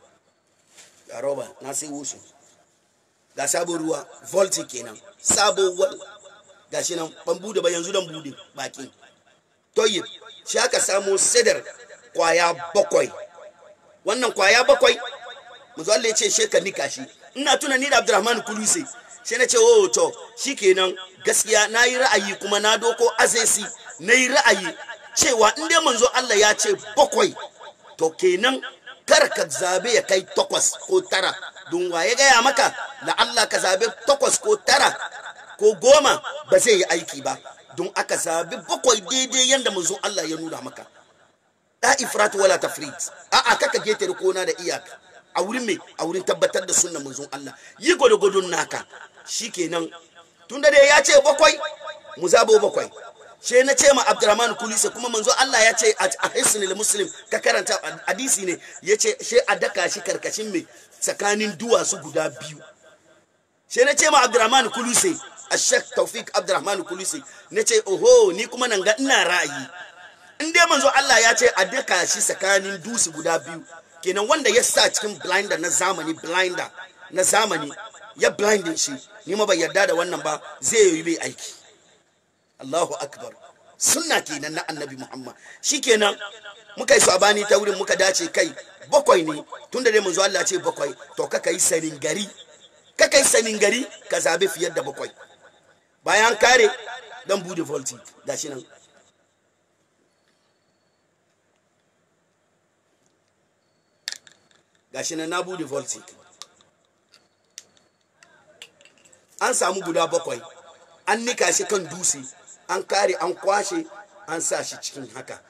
ga roba na sai wasu ga sabon ruwa volti kenan sabon wal ga shi nan ban bude ba yanzu dan bude bakin toyib shi aka samo sidar kwaya bakwai wannan kwaya bakwai manzo Allah ya ce she ka nika shi ina tuna ni da Abdurrahman Kuluse sai na ce oh to shikenan gaskiya nayi ra'ayi kuma na doko azesi nayi ra'ayi cewa in dai manzo Allah ya ce bakwai to kenan kar ka zabe ya kai takwas ko tara don waye gaya maka la Allah ka zabe takwas ko tara ko goma ba zai yi aiki ba don aka zabi bakwai daidai yadda manzo Allah ya nuna maka da ifrat wala tafrit a'a kaka getare kona da iyaka a wurin me a wurin tabbatar da sunnan manzon Allah yi gwadogwadon naka shikenan tunda dai ya ce bakwai mu zabo bakwai she na ce ma Abdurrahman Kulisa kuma manzo Allah ya ce a hisnul muslim ka karanta hadisi ne ya ce she a daka shi karkashin me tsakanin duwatsu guda biyu she na ce ma Abdurrahman Kulise Ashek Taufik Abdurrahman Kulisi na ce oho ni kuma nan ga ina ra'ayi in dai manzo Allah ya ce a daka shi tsakanin dusi guda biyu kenan wanda ya sa cikin blinder na zamani blinder na zamani ya blindin shi ni ma bai yarda da wannan ba zai yi bai aiki Allahu akbar sunna kenan na annabi Muhammad shikenan muka yi sabani ta wurin muka dace kai bakwai ne tunda dai manzo Allah ya ce bakwai to kaka yi sanin gari kaka yi sanin gari ka zabe fiye da bakwai bayan kare dan bude volti gashi nan gashi nan na bude volti an samu guda bakwai an nika shi kan dutse an kare an kwashe an sa shi cikin haka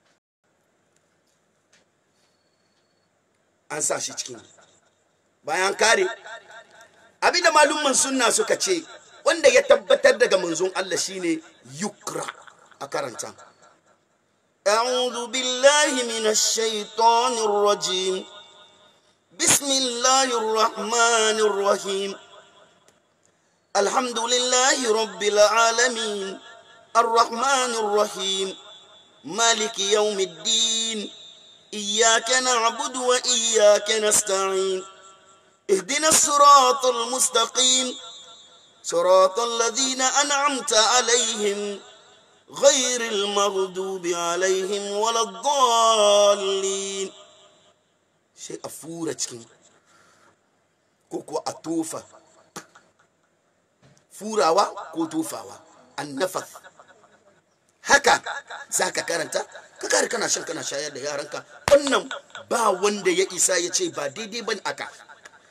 an sa shi cikin bayan kare abinda malumman sunna suka ce wanda ya tabbatar daga manzon Allah shine yukra a karanta أعوذ بالله من الشيطان الرجيم بسم الله الرحمن الرحيم الحمد لله رب العالمين الرحمن الرحيم مالك يوم الدين إياك نعبد وإياك نستعين اهدنا الصراط المستقيم صراط الذين أنعمت عليهم غير المغضوب عليهم ولا الضالين sai a fura cikin ko kuwa a tofa furawa ko tofawa annafas haka za ka karanta ka kare kana shan kana shayar da yaranka wannan ba wanda ya isa ya ce ba daidai ban aka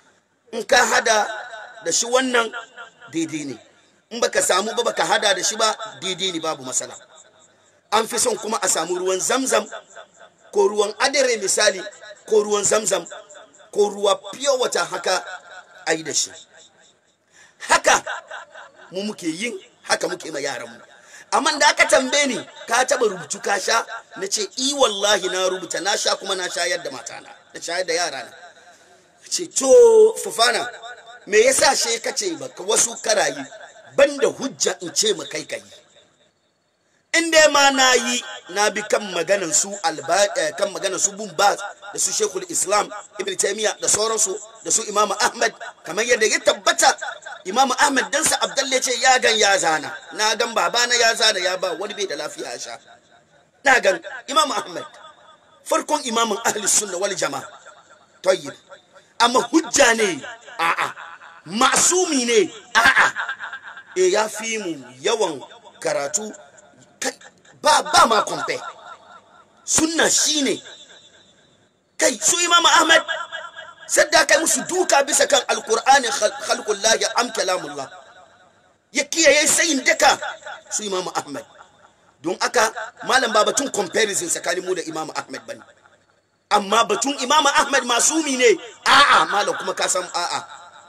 in ka hada da shi wannan daidai ne in baka samu ba baka hada da shi ba daidai ne babu matsala an fi son kuma a samu ruwan zamzam ko ruwan adare misali ko ruwan zamzam ko ruwa fiye wata haka a yi da shi haka mu muke yin haka muke ma yaranmu amma da aka tambaye ni ka taba rubutu ka sha na ce i wallahi na rubuta na sha kuma na shayar da matana na shayar da yara na ce to fufana me yasa she kace baka wasu karayi banda hujja in ce ma kai kai in dai ma na yi na bi kan maganan su alba kan maganan su bumbaz da su shekul islam ibn taymiya da sauransu da su imamu ahmad kamar yadda ya tabbata imamu ahmad dan sa abdalle ce ya gan ya zana na gan babana ya zana ya ba wani bai da lafiya sha na gan imamu ahmad farkon imamin ahli sunna wal jama'a tayyib amma hujja ne a'a masumi ne a'a e ya fi mu yawan karatu ba ba ma kwamfe sunna shine kai su imam ahmad sadda kai musu duka bisa kan alkur'ani khalqullahi am kalamullah ya kiyaye sayin daka su imam ahmad don aka malam ba batun comparison tsakanin mu da imam ahmad bane amma batun imam ahmad masumi ne a'a malam kuma ka san a'a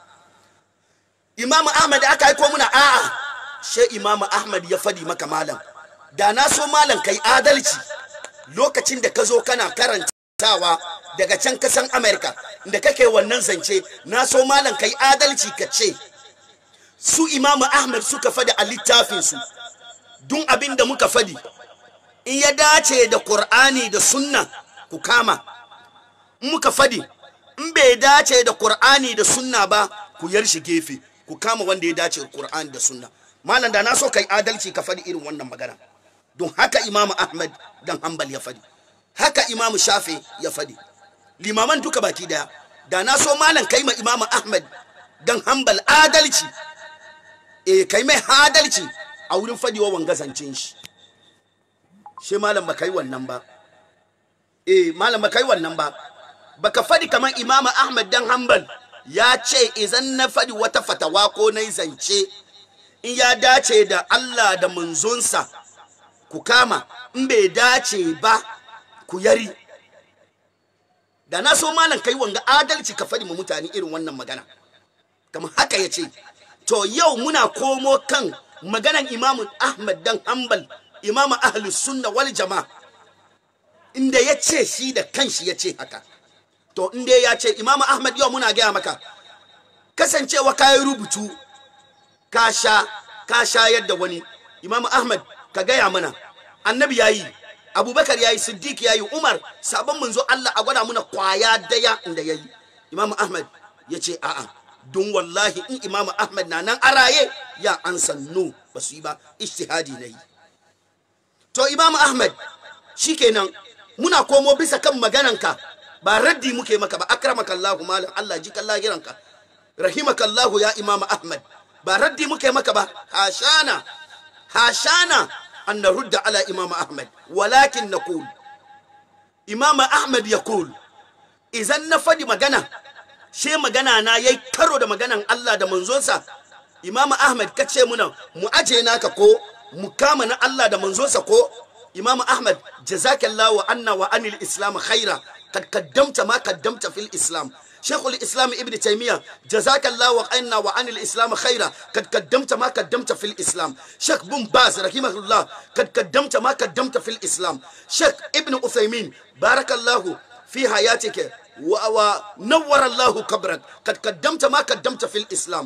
imam ahmad aka aiko muna a'a she imam ahmad ya fadi maka malam da na so malam kai adalci lokacin da ka zo kana karantawa daga can kasan amerika da kake wannan zance na so malam kai adalci ka ce su imamu ahmad suka fadi a littafinsu dun abin da muka fadi in ya dace da qur'ani da sunna ku kama in muka fadi in bai dace da qur'ani da sunna ba ku yar shi gefe ku kama wanda ya dace da qur'ani da sunna malam da na so kai adalci ka fadi irin wannan magana don haka imamu ahmad dan hanbal ya fadi haka imamu shafi ya fadi limaman duka baki daya da na so malam kai ma imamu ahmad dan hanbal adalci e kai mai adalci a wurin fadiwa wanga zancen shi shi malam ba kai wannan ba e malam ba kai wannan ba baka fadi kamar imamu ahmad dan hanbal ya ce idan na fadi wata fatawa ko na zance in ya dace da allah da manzonsa ku kama in bai dace ba ku yari da na so malam kai wanga adalci ka faɗi ma mutane irin wannan magana kamar haka ya ce to yau muna komo kan maganan imamu ahmad dan hanbal imamu ahlus sunna wal jama'a inda ya ce shi da kanshi ya ce haka to inda ya ce imamu ahmad yau muna gaya maka kasancewa kayi rubutu ka sha ka shayar da wani imamu ahmad ka gaya mana annabi ya yi abubakar ya yi siddiq ya yi umar sabon manzo allah a gwada muna kwaya daya inda ya yi imamu ahmad ya ce a'a don wallahi in imamu ahmad na nan araye ya an sannu ba su yi ba ishtihadi na yi to imamu ahmad shikenan muna komo bisa kan magananka ba raddi muke maka ba akramakallahu malam allah ji kallahiranka rahimakallahu ya imamu ahmad ba raddi muke maka ba hashana hashana أن نرد على إمام أحمد ولكن نقول إمام أحمد يقول إذا نفدي مغانا شيء مغانا نا يي كرو da maganan Allah da manzonsa Imam Ahmad kace muna mu aje naka ko mu kama na Allah da manzonsa ko Imam Ahmad jazakallahu anna wa anil islam khaira kad qaddamta ma qaddamta fil islam شيخ الإسلام ابن تيمية جزاك الله وعنا وعن الإسلام خيرا قد قدمت ما قدمت في الإسلام شيخ بن باز رحمه الله قد قدمت ما قدمت في الإسلام شيخ ابن أثيمين بارك الله في حياتك ونور الله قبرك قد قدمت ما قدمت في الإسلام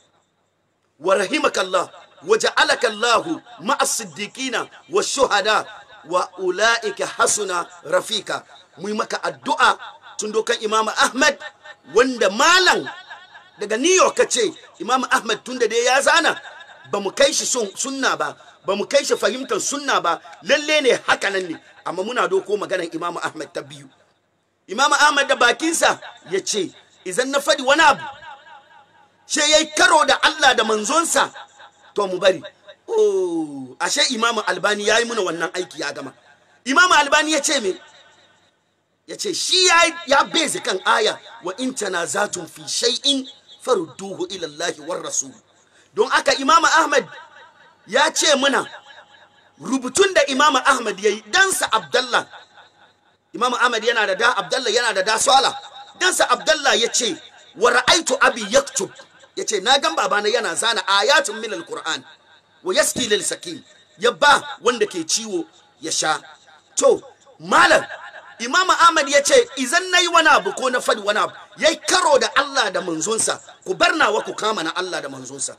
ورحمك الله وجعلك الله مع الصديقين والشهداء وأولئك حسن رفيقا مهمك الدعاء تندوك إمام أحمد wanda malam daga new york ce imam ahmad tunda dai ya zana ba mu kai shi sunna ba ba mu kai shi fahimtar sunna ba lalle ne haka nan ne amma muna doko maganar imam ahmad ta biyu imam ahmad da bakinsa ya ce idan na faɗi wani abu she ya yi karo da allah da manzonsa to mu bari oh ashe imam albani ya yi muna wannan aiki ya gama imam albani ya ce me ya ce shi ya bezi kan aya wa in tanazatun fi shay'in farudduhu ila Allah war rasul don aka imam ahmad ya ce muna rubutun da imam ahmad yayi dansa abdallah imam ahmad yana da da abdallah yana da da sala dansa abdallah ya ce wa ra'aitu abi yaktub ya ce na gan babana yana zana ayatun min alquran wa yaski lil sakin ya ba wanda ke ciwo ya sha to malam imam ahmad ya ce idan nayi wani abu ko na fadi wani abu yayi karo da Allah da manzonsa ku bar nawa ku kama na Allah da manzonsa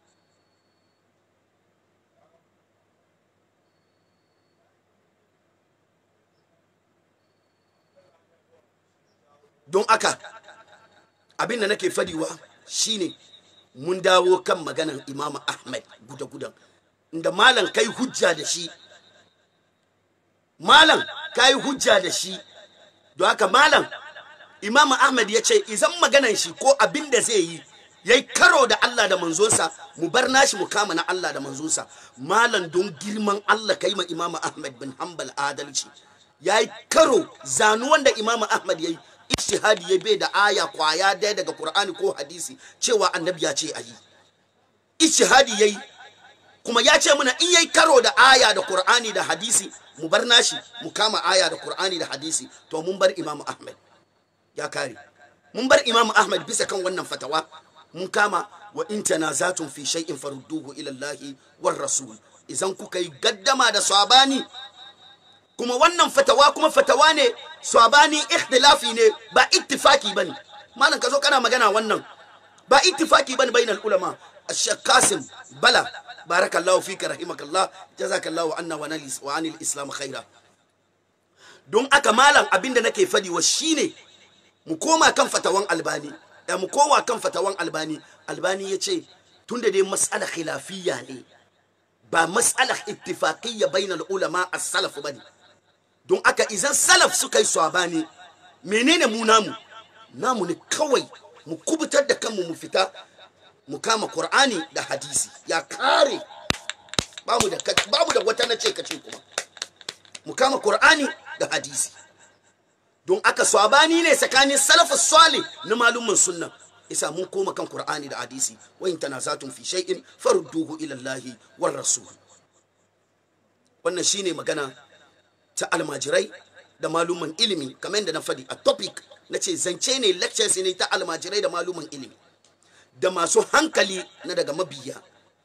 don aka abin da nake fadiwa shine mun dawo kan maganan imam ahmad guda-gudan inda malam kai hujja da shi malam kai hujja da shi don haka malam imam ahmad ya ce izan maganan shi ko abin da zai yi yayi karo da Allah da manzonsa mu bar nashi mu kama na Allah da manzonsa malam don girman Allah kai ma imam ahmad bin hanbal adalci yayi karo zanuwan da imam ahmad yayi ijtihadi ya bai da aya kwaya daya daga Qur'ani ko hadisi cewa annabi ya ce ayi ijtihadi yayi kuma ya ce muna in yayi karo da aya da Qur'ani da hadisi mu bar nashi mu kama aya da Qur'ani da hadisi to mun bar Imam Ahmad ya kare mun bar Imam Ahmad bisa kan wannan fatawa mun kama wa in tanazatun fi shay'in farudduhu ila Allah war rasul idan kuka yi gaddama da sabani kuma wannan fatawa kuma fatawa ne sabani ikhtilafi ne ba ittifaki bane malam ka zo kana magana wannan ba ittifaki bane bainal ulama ash qasim bala barakallahu fika rahimakallah jazakallahu anna wa nalis wa anil islam khaira don aka malam abinda nake fadi wa shine mu koma kan fatawan albani da mu koma kan fatawan albani albani yace tunda dai mas'ala khilafiyya ne ba mas'ala ittifaqiyya bainal ulama as-salaf bane don aka izan salaf suka yi swabani menene mu namu namu ne kawai mu kubutar da kanmu mu fita mu kama qur'ani da hadisi ya kare bamu da bamu da wata nace kace kuma mu kama qur'ani da hadisi don aka swabani ne tsakanin salafus salih na malumin sunna isa mun koma kan qur'ani da hadisi wa in tanazatun fi shay'in farudduhu ila allahi war rasul wannan shine magana ta almajirai da maluman ilimi kamar yadda na faɗi a topic na ce zance ne lectures ne ta almajirai da maluman ilimi da masu hankali na daga mabiya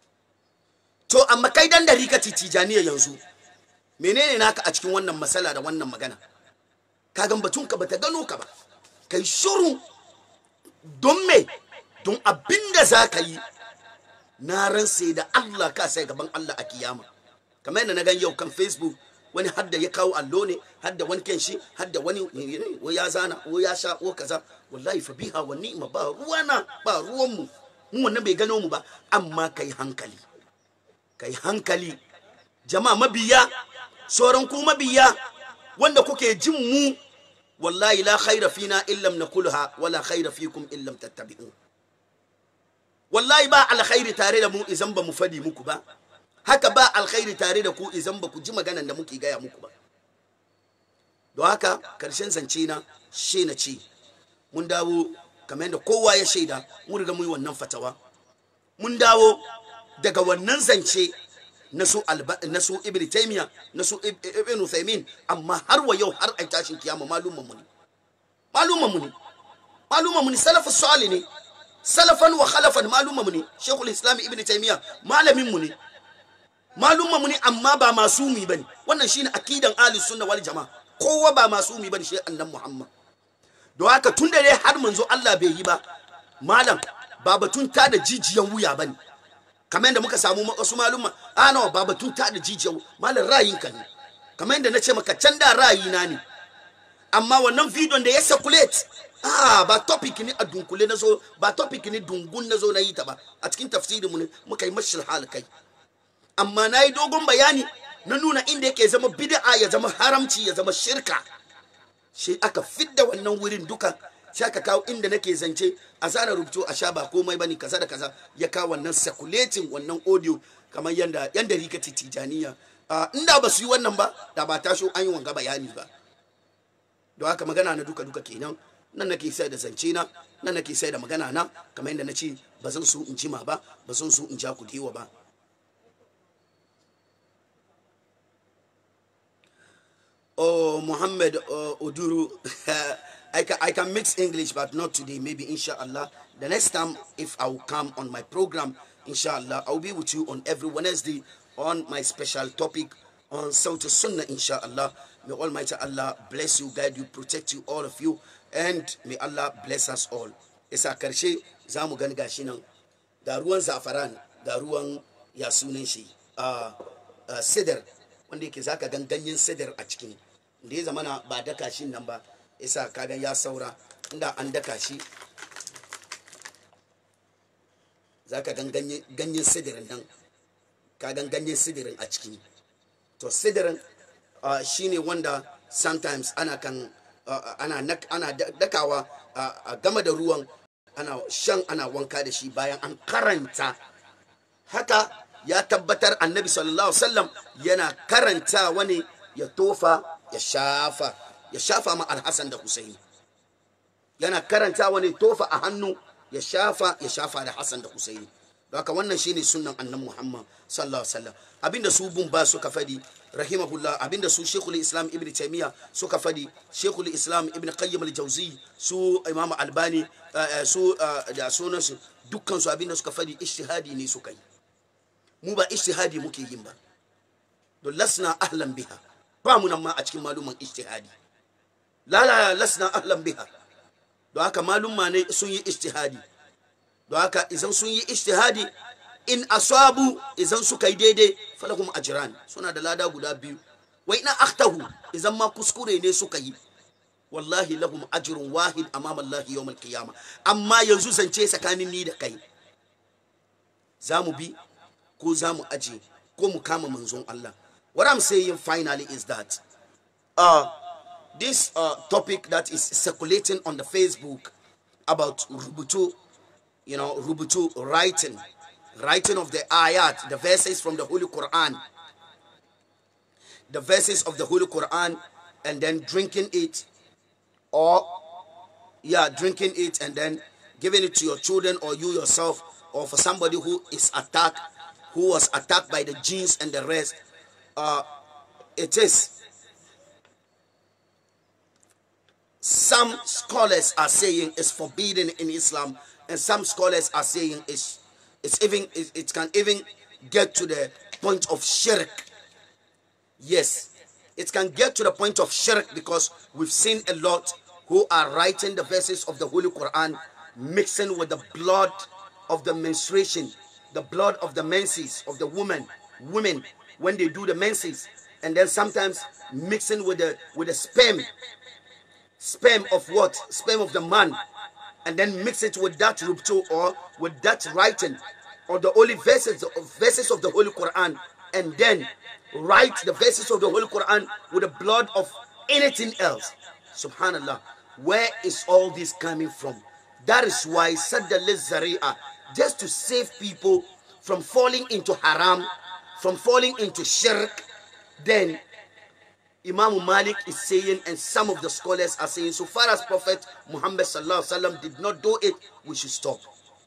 to amma kai dan da rika tijaniya yanzu menene naka a cikin wannan matsala da wannan magana ka gan batun ka bata gano ka ba kai shuru don me don abinda za ka yi na ran sai da Allah ka sai gaban Allah a kiyama kamar yadda na gan yau kan facebook wani hadda ya kawo allo ne hadda wani kenshi hadda wani wo ya zana wo ya sha wo kaza wallahi fa biha wa ni'ma ba ruwana ba ruwan mu mu wannan bai gano mu ba amma kai hankali kai hankali jama'a mabiya sauran ku mabiya wanda kuke jin mu wallahi la khaira fina illam nakulha wala khaira fikum illam tattabi'u wallahi ba alkhairi tare da mu idan ba mu fadi muku ba haka ba alkhairi tare da ku idan ba ku ji maganan da muke gaya muku ba don haka karshen zance na she na ce mun dawo kamar yadda kowa ya shaida mun riga mun yi wannan fatawa mun dawo daga wannan zance na su na su ibn taymiya na su ibn uthaymin amma har wa yau har ai tashin kiyama malumman mu ne malumman mu ne malumman mu ne salafus salih ne salafan wa khalafan malumman mu ne shaykhul islam ibn taymiya malamin mu ne malumma mu ne amma ba masumi bane wannan shine akidan ahlus sunna wal jamaa kowa ba masumi bane shi annan muhammad don haka tun da dai har manzo Allah bai yi ba malam ba batun ta da jijiyan wuya bane kamar yadda muka samu wasu malumma a nawa ba batun ta da jijiyan malam ra'ayinka ne kamar yadda na ce maka can da ra'ayina ne amma wannan bidiyon da ya circulate ah ba topic ne a dunkule na zo ba topic ne dungun na zo na yi ta ba a cikin tafsirin mu ne muka yi mashil hal kai amma na yi dogon bayani na nuna inda yake zama bid'a ya zama haramci ya zama shirka shi aka fidda wannan wurin duka sai aka kawo inda nake zance a zana rubutu a sha ba komai bane kaza da kaza ya kawo wannan circulating wannan audio kamar yanda yanda rika tijaniya inda ba su yi wannan ba da ba taso an yi wanga bayani ba don haka magana na duka duka kenan nan nake sai da zance na nan nake sai da magana na kamar yadda na ce ba zan so in jima ba ba zan so in ja ku dewa ba oh muhammad uh, oduru I can, I can mix english but not today maybe inshallah the next time if i will come on my program inshallah i'll be with you on every wednesday on my special topic on Sauti Sunnah, inshallah. May Almighty Allah bless you, guide you, protect you, all of you, and may Allah bless us all. Isa karshe za mu gani gashi nan ga ruwan zafaran ga ruwan ya sunan shi a sidar wanda yake zaka gan ganyen sidar a cikin da ya zamana ba daka shi nan ba isa kaga ya saura inda an daka shi zaka gan ganyen sidirin nan ka gan ganyen sidirin a ciki to sidirin uh, shine wanda sometimes ana kan uh, ana, ana dakawa uh, a game da ruwan ana shan ana wanka da shi bayan an karanta haka ya tabbatar annabi sallallahu wasallam yana karanta wani ya tofa ya shafa ya shafa ma alhassan da husaini yana karanta wani tofa a hannu ya shafa ya shafa da hassan da husaini haka wannan shine sunnan annan muhammad sallallahu alaihi wasallam abinda su bun ba suka fadi rahimahullah abinda su shekul islam ibn taymiya suka fadi shekul islam ibn qayyim al-jawzi su imam albani su da sunan su dukkan su abinda suka fadi ijtihadi ne suka yi mu ba ijtihadi muke yin ba don lasna ahlan biha ba mu nan ma a cikin maluman ijtihadi la la lasna ahlan biha don haka malumma ne sun yi ijtihadi don haka idan sun yi ijtihadi in asabu idan suka yi daidai falahum ajran suna da lada guda biyu wa ina akhtahu idan ma kuskure ne suka yi wallahi lahum ajrun wahid amama Allah yawm al-qiyamah amma yanzu zance tsakanin ni da kai zamu bi ko zamu aje ko mu kama manzon Allah what i'm saying finally is that uh this uh, topic that is circulating on the Facebook about rubutu you know, rubutu, writing, writing of the ayat, the verses from the Holy Quran, the verses of the Holy Quran, and then drinking it, or, yeah, drinking it and then giving it to your children or you yourself, or for somebody who is attacked, who was attacked by the jinns and the rest. Uh, it is. Some scholars are saying it's forbidden in Islam and some scholars are saying it's it's even it, it can even get to the point of shirk yes it can get to the point of shirk because we've seen a lot who are writing the verses of the holy quran mixing with the blood of the menstruation the blood of the menses of the woman women when they do the menses and then sometimes mixing with the with the sperm sperm of what sperm of the man and then mix it with that rubtu or with that writing or the holy verses verses of the holy quran and then write the verses of the holy quran with the blood of anything else subhanallah where is all this coming from that is why sadda zaria just to save people from falling into haram from falling into shirk then Imam Malik is saying, and some of the scholars are saying, so far as Prophet Muhammad sallallahu alaihi wasallam did not do it, we should stop.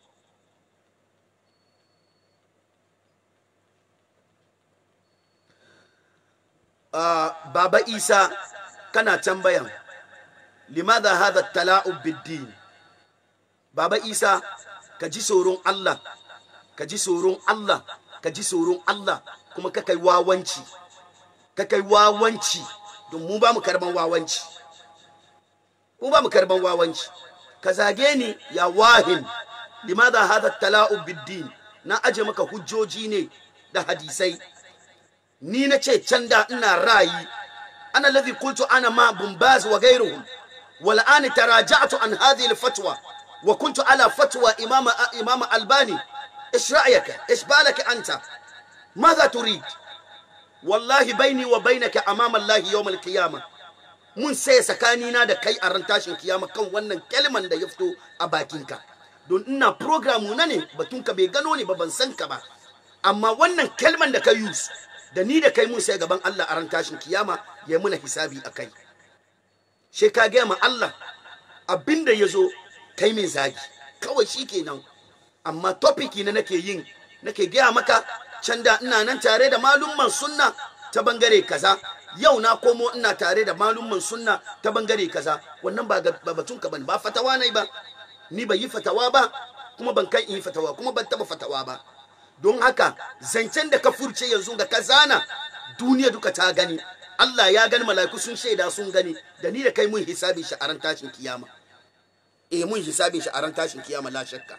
Uh, Baba Isa kana tambayan limadha hadha tala'ub bid-din Baba Isa ka ji tsoron Allah ka ji tsoron Allah ka ji tsoron Allah kuma ka kai wawanci ka kai wawanci don mu ba mu karban wawanci mu ba mu karban wawanci ka zage ni ya wahin limadha hadha tala'u biddin na aje maka hujjoji ne da hadisai ni na ce can da ina rayi ana ladhi qultu ana ma bumbaz wa ghayruhum wal an taraja'tu an hadhihi al fatwa wa kuntu ala fatwa imama imama albani ايش رايك ايش بالك انت ماذا تريد wallahi baini wa bainaka amama Allah yawmal qiyama mun sai tsakanina da kai a ran tashin kiyama kan wannan kalman da ya fito a bakinka don ina program na ne batunka bai gano ne ba ban san ka ba amma wannan kalman da ka use da ni da kai mun sai gaban Allah a ran tashin kiyama ya muna hisabi a kai she ka ga ma Allah abinda ya zo kai mai zagi kawai shi kenan amma topiki na nake yin nake gaya maka can da ina nan tare da malumman sunna ta bangare kaza yau na komo ina tare da malumman sunna ta bangare kaza wannan ba ga- ba batun ka bane ba fatawa ne ba ni ban yi fatawa ba kuma ban kai in yi fatawa kuma ban taba fatawa ba don haka zancen da ka furce yanzu ga ka zana duniya duka ta gani Allah ya gani mala'iku sun shaida sun gani da ni da kai mun hisabin shi a ran tashin kiyama eh mun hisabin shi a ran tashin kiyama la shakka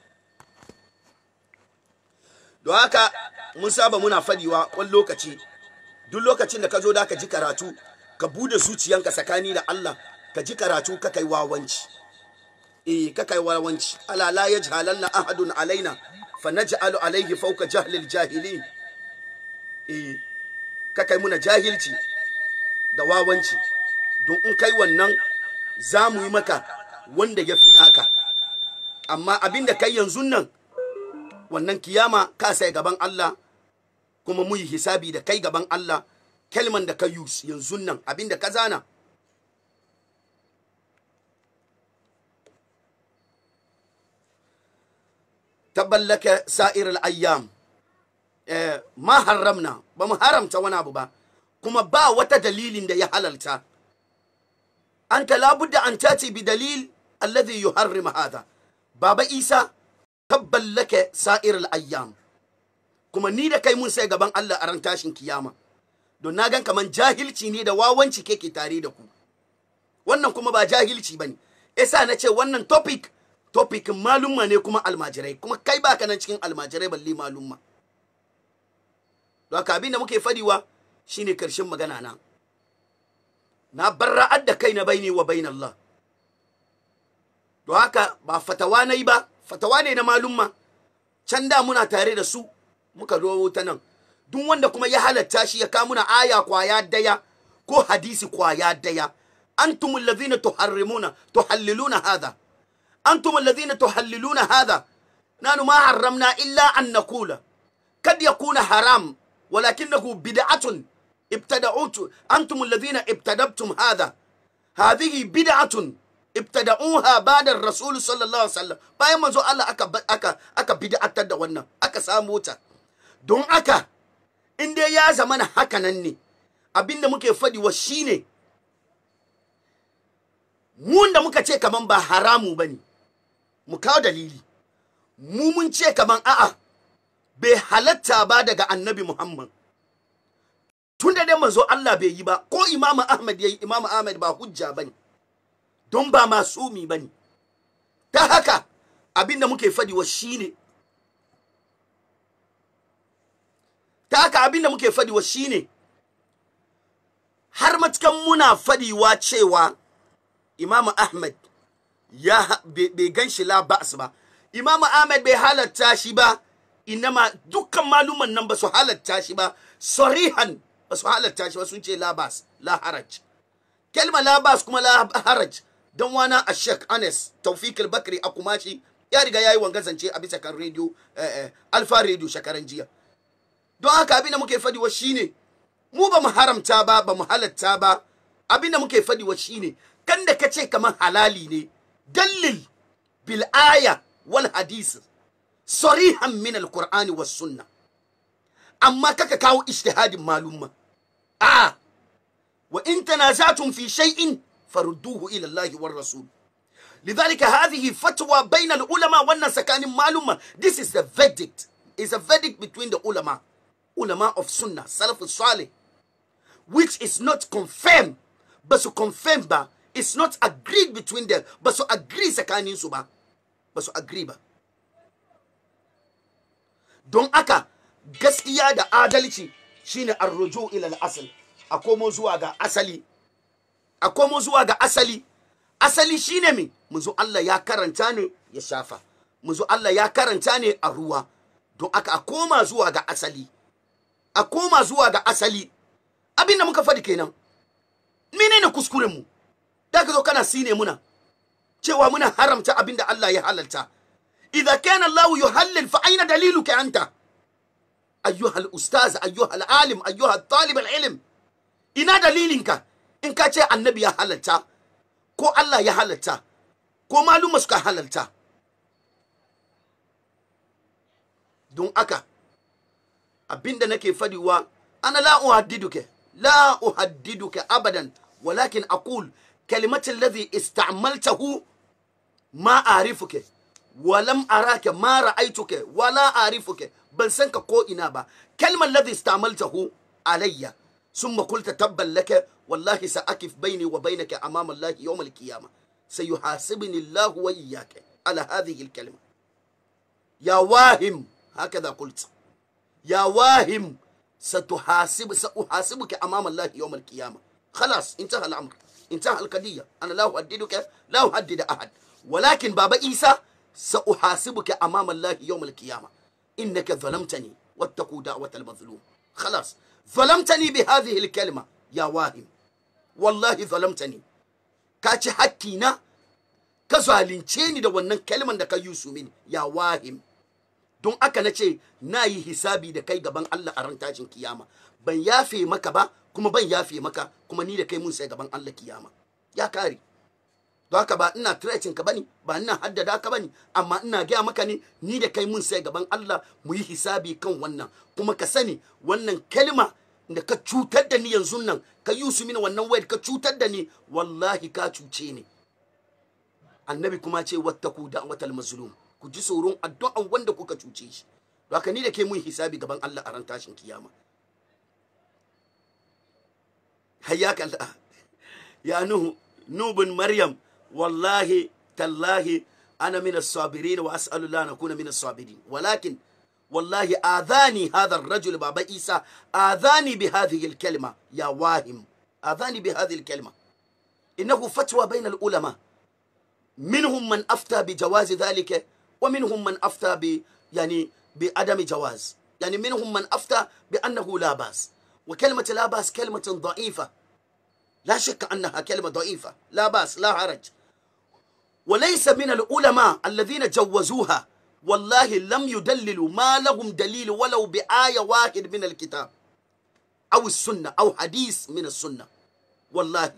don haka mun saba muna fadiwa wani lokaci duk lokacin da ka zo da ka ji karatu ka bude zuciyanka tsakani da Allah ka ji karatu ka kai wawanci eh ka kai wawanci ala la yajhalanna ahadun alaina fa naj'alu alayhi fawqa jahlil jahilin eh ka kai muna jahilci da wawanci don in kai wannan za mu yi maka wanda ya fi naka amma abin da kai yanzu nan wannan kiyama ka sai gaban Allah kuma mu yi hisabi da kai gaban Allah kalman da ka yi yanzu nan abin da ka zana taballaka sa'ir al-ayyam eh, ma haramna ba mu haramta wani abu ba kuma ba wata dalilin da ya halalta anta labudda an tati bi dalil alladhi yuharrim hadha baba isa tabballaka sa'ir al-ayyam kuma ni da kai mun sai gaban Allah a ran tashin kiyama don na gan kaman jahilci ne da wawanci keke tare da ku wannan kuma ba jahilci bane yasa na ce wannan topic topic malumma ne kuma almajirai kuma kai baka nan cikin almajirai balle malumma don haka abin da muke fadiwa shine karshen magana na na barra'ar da kai na baini wa bain Allah don haka ba fatawa na yi ba fatawa ne na malumma can da muna tare da su muka zo ta nan duk wanda kuma ya halatta shi ya kamuna aya kwaya daya ko hadisi kwaya daya antumul ladhina tuharrimuna tuhalliluna hadha antumul ladhina tuhalliluna hadha nanu ma harramna illa an naqula kad yakuna haram ولكنه بدعة ابتدعوت أنتم الذين ابتدبتم هذا هذه بدعة ابتدعوها بعد الرسول صلى الله عليه وسلم bayan manzo Allah aka aka aka bid'atar da wannan aka samu ta don aka in dai ya zama na haka nan ne abinda muke fadi wa shine mun da muka ce kaman ba haramu bane mu kawo dalili mu mun ce kaman a'a bai halatta ba daga annabi Muhammad. Tun da dai manzo Allah bai yi ba, ko Imam Ahmad ya yi Imam Ahmad ba hujja ba ne, don ba masumi ba ne. Ta haka abin da muke fadiwa shi ne, ta haka abin da muke fadiwa shi ne, har matukan muna fadiwa cewa Imam Ahmad ya bai gan shi la ba'as ba, Imam Ahmad bai halatta shi ba, inama dukkan maluman nan ba su halatta shi ba sarihan ba su halatta shi ba sun ce labas la haraj kalma labas kuma la haraj dan wana a shek anes taufik al-bakri a kumashi ya riga yayi wanga zance a bisa kan radio alfa radio shakaran jiya don haka abin da muke fadi wa shine mu ba mu haramta ba ba mu halatta ba abin da muke fadi wa shine kan da kace kamar halali ne dalil bil aya wal hadisi sarihan min alqur'ani was sunna amma kaka kawo ijtihadin malumma a wa in tanazatum fi shay'in farudduhu ila Allah war rasul لذلك هذه فتوى بين العلماء wannan tsakanin malumma this is the verdict is a verdict between the ulama ulama of sunnah salaf salih which is not confirmed but su confirm ba it's not agreed between them but su agree tsakanin su ba ba su agree ba don aka gaskiya da adalci shine arruju ila al-asl a komo zuwa ga asali a komo zuwa ga asali asali shine me muzo Allah ya karanta ne ya shafa muzo Allah ya karanta ne a ruwa don aka a koma zuwa ga asali a koma zuwa ga asali abinda muka faɗi kenan menene kuskuren mu da ka zo kana sine muna cewa muna haramta abinda Allah ya halalta إذا كان الله يهلل فأين دليلك أنت أيها الأستاذ أيها العالم أيها الطالب العلم ina dalilinka in ka ce annabi ya halatta ko Allah ya halatta ko maluma suka halalta don aka abinda nake fadiwa ana la uhaddiduke la uhaddiduke abadan walakin aqul kalimati alladhi ista'maltahu ma arifuke walam araka ma ra'aituke wala arifuke ban san ka ko ina ba kalmar ladhi istamaltahu alayya summa qulta tabban laka wallahi sa'akif baini wa bainaka amama Allah yawm al-qiyamah sayuhasibuni Allah wa iyyaka ala hadhihi al-kalima ya wahim هكذا قلت يا واهم ستحاسب سأحاسبك أمام الله يوم القيامة خلاص انتهى الأمر انتهى القضية أنا لا أهددك لا أهدد أحد ولكن بابا إيسى سأحاسبك أمام الله يوم القيامة إنك ظلمتني واتقوا دعوة المظلوم خلاص ظلمتني بهذه الكلمة يا واهم والله ظلمتني كاتي حكينا كزالينتيني da wannan kalman da ka yusu mini ya wahim don aka na ce na yi hisabi da kai gaban Allah a ran tashin kiyama ban yafe maka ba kuma ban yafe maka kuma ni da kai mun sai gaban Allah kiyama ya kare don haka ba ina threatin ka bane ba ina haddada ka bane amma ina gaya maka ne ni da kai mun sai gaban Allah mu yi hisabi kan wannan kuma ka sani wannan kalma da ka cutar da ni yanzu nan ka yi su mini wannan wayar ka cutar da ni wallahi ka cuce ni annabi kuma ce wattaku da'watal mazlum ku ji tsoron addu'an wanda kuka cuce shi don haka ni da ke mun hisabi gaban Allah a ran tashin kiyama hayyaka Allah ya nuhu nubun maryam wallahi tallahi ana min as-sabirin wa as'alu Allah nakuna min as-sabirin walakin wallahi adhani hadha ar-rajul baba isa adhani bi hadhihi al-kalima ya wahim adhani bi hadhihi al-kalima innahu fatwa bayna al-ulama منهم من أفتى بجواز ذلك ومنهم من أفتى ب يعني بعدم جواز يعني منهم من أفتى بأنه لا بأس وكلمة لا بأس كلمة ضعيفة لا شك أنها كلمة ضعيفة لا بأس لا حرج وليس من العلماء الذين جوزوها والله لم يدللوا ما لهم دليل ولو بآية واحد من الكتاب أو السنة أو حديث من السنة والله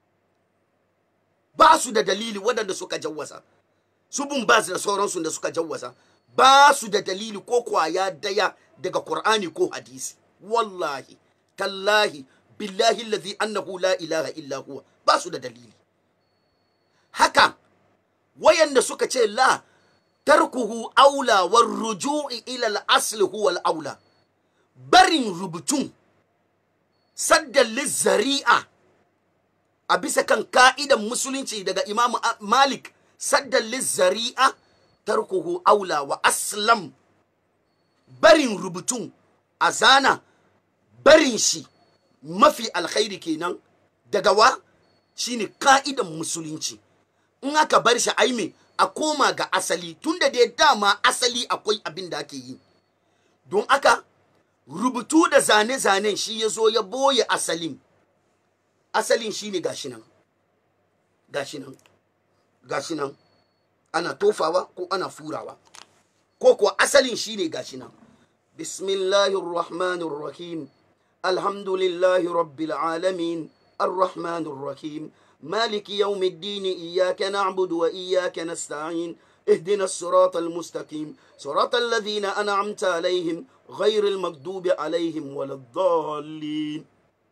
ba su da dalili waɗanda suka jawwasa su bin ba su da sauransu da suka jawwasa ba su da dalili ko kwaya daya daga Qur'ani ko hadisi wallahi tallahi billahi allazi annahu la ilaha illa huwa ba su da dalili haka wayanda suka ce la tarkuhu aula war ruju'i ila al-asl huwa al-aula barin rubutun saddan lizzari'a a bisa kan ka'idan musulunci daga imam malik saddan lizzari'a tarkuhu aula wa aslam barin rubutun a zana barin shi mafi alkhairi kenan daga wa shine ka'idan musulunci in aka bar shi aime a koma ga asali tunda da dama asali akwai abin da ake yi don aka rubutu da zane-zanen shi ya zo ya boye asalin asalin shi ne gashi nan gashi nan gashi nan ana tofawa ko ana furawa ko kuwa asalin shi ne gashi nan bismillahirrahmanirrahim alhamdulillahi rabbil alamin arrahmanirrahim مالك يوم الدين إياك نعبد وإياك نستعين اهدنا الصراط المستقيم صراط الذين أنعمت عليهم غير المكذوب عليهم ولا الضالين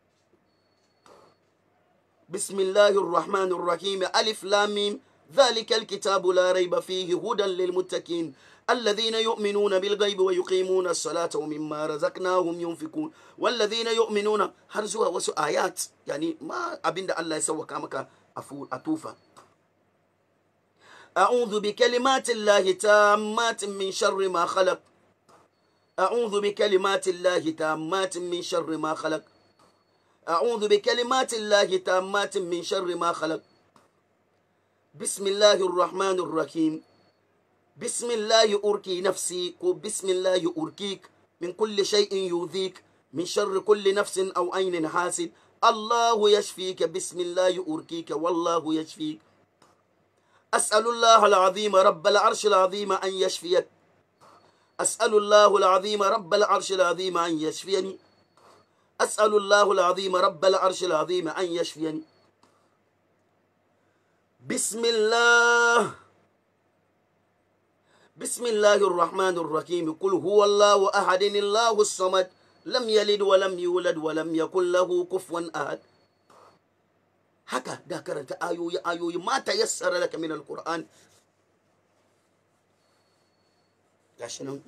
بسم الله الرحمن الرحيم ألف لام ذلك الكتاب لا ريب فيه هدى للمتقين الذين يؤمنون بالغيب ويقيمون الصلاة ومما رزقناهم ينفقون والذين يؤمنون هرزوا وسو آيات يعني ما أبين الله يسوى كامك أتوفى أعوذ بكلمات الله تامات من شر ما خلق أعوذ بكلمات الله تامات من شر ما خلق أعوذ بكلمات الله تامات من شر ما خلق بسم الله الرحمن الرحيم بسم الله أركي نفسي بسم الله أركيك من كل شيء يؤذيك من شر كل نفس أو عين حاسد الله يشفيك بسم الله أركيك والله يشفيك أسأل الله العظيم رب العرش العظيم أن يشفيك أسأل الله العظيم رب العرش العظيم أن يشفيني أسأل الله العظيم رب العرش العظيم أن يشفيني bismillah bismillahir rahmanir rahim kul huwallahu ahadin allahus samad lam yalid wa lam yulad wa lam yakul lahu kufuwan ahad haka da karanta ayoyi ayoyi mata yassara laka min alquran gashi nan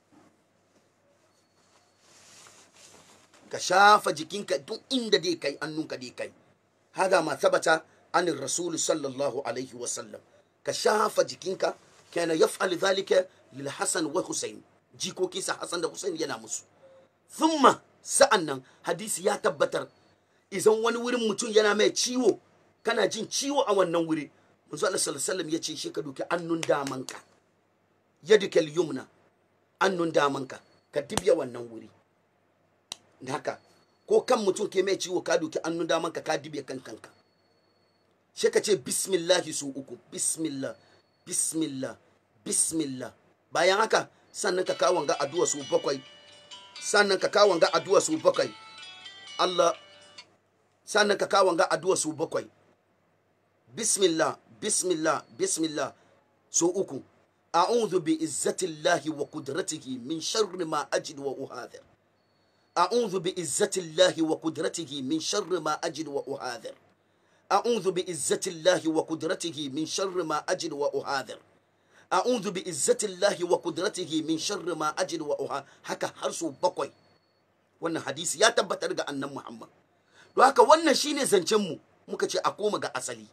ka shafa jikinka duk inda dai kai annunka dai kai hada ma sabata an rasul sallallahu alaihi wa sallam ka shafa jikinka kana yaf'al dhalika lil hasan wa husayn jikoki sa hasan da husayn yana musu thumma sa'annan hadisi ya tabbatar idan wani wurin mutum yana mai ciwo kana jin ciwo a wannan wuri manzo Allah sallallahu alaihi wasallam yace shi ka doki annun damanka yadikal yumna annun damanka ka dibya wannan wuri haka ko kan mutum ke mai ciwo ka doki annun damanka ka dibya kan kanka shi ka ce bismillahi su uku bismillah bismillah bismillah bayan haka sannan ka kawo ga addu'a su bakwai sannan ka kawo ga addu'a su bakwai Allah sannan ka kawo ga addu'a su bakwai bismillah bismillah bismillah so uku a'udhu bi izzatillahi wa qudratihi min sharri ma ajid wa uhadhir a'udhu bi izzatillahi wa qudratihi min sharri ma ajid wa uhadhir a'udhu bi izzatillahi wa qudratihi min sharri ma ajid wa uhadhir a'udhu bi izzatillahi wa qudratihi min sharri ma ajid wa uhadhir haka har so bakwai wannan hadisi ya tabbatar ga annan Muhammad don haka wannan shine zancen mu muka ce a koma ga asali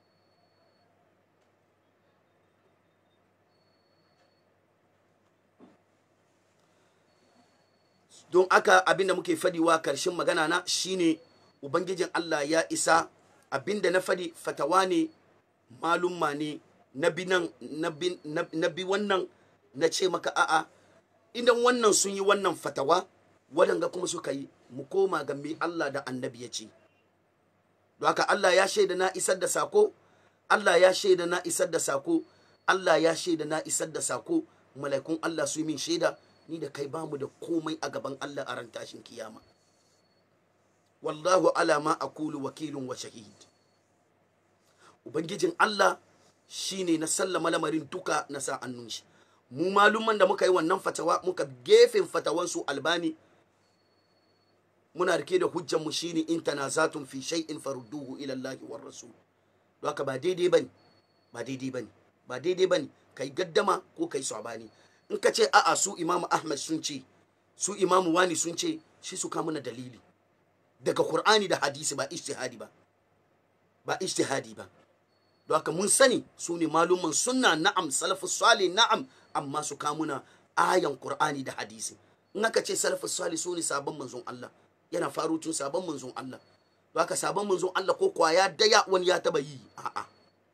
don aka abinda muke fadiwa karshen magana na shine ubangijin Allah ya isa abinda na fadi fatawa ne malumma ne na bi nan na bi wannan na ce maka a'a idan wannan sun yi wannan fatawa waɗanda kuma suka yi mu koma ga me Allah da annabi ya ce don haka Allah ya shaida na isar da sako Allah ya shaida na isar da sako Allah ya shaida na isar da sako mala'ikun Allah su yi min shaida ni da kai bamu da komai a gaban Allah a ran tashin kiyama wallahu ala ma aqulu wakilun wa shahid ubangijin Allah shine na sallama lamarin duka na sa annun shi mu malumman da muka yi wannan fatawa muka gefen fatawan su albani muna rike da hujjan mu shine in tanazatun fi shay'in farudduhu ila Allah war rasul don haka ba daidai bane ba daidai bane ba daidai bane kai gaddama ko kai sabani in ka ce a'a su imamu ahmad sun ce su imamu wani sun ce shi su kamuna dalili daga qur'ani da hadisi ba ijtihadi ba ba ijtihadi ba don haka mun sani su ne malumman sunna na'am salafus salih na'am amma su kamuna ayan qur'ani da hadisi in aka ce salafus salih su ne sabon manzon Allah yana faru tun sabon manzon Allah don haka sabon manzon Allah ko kwaya daya wani ya taba yi a'a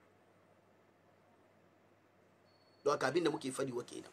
don haka abin da muke fadi wa kenan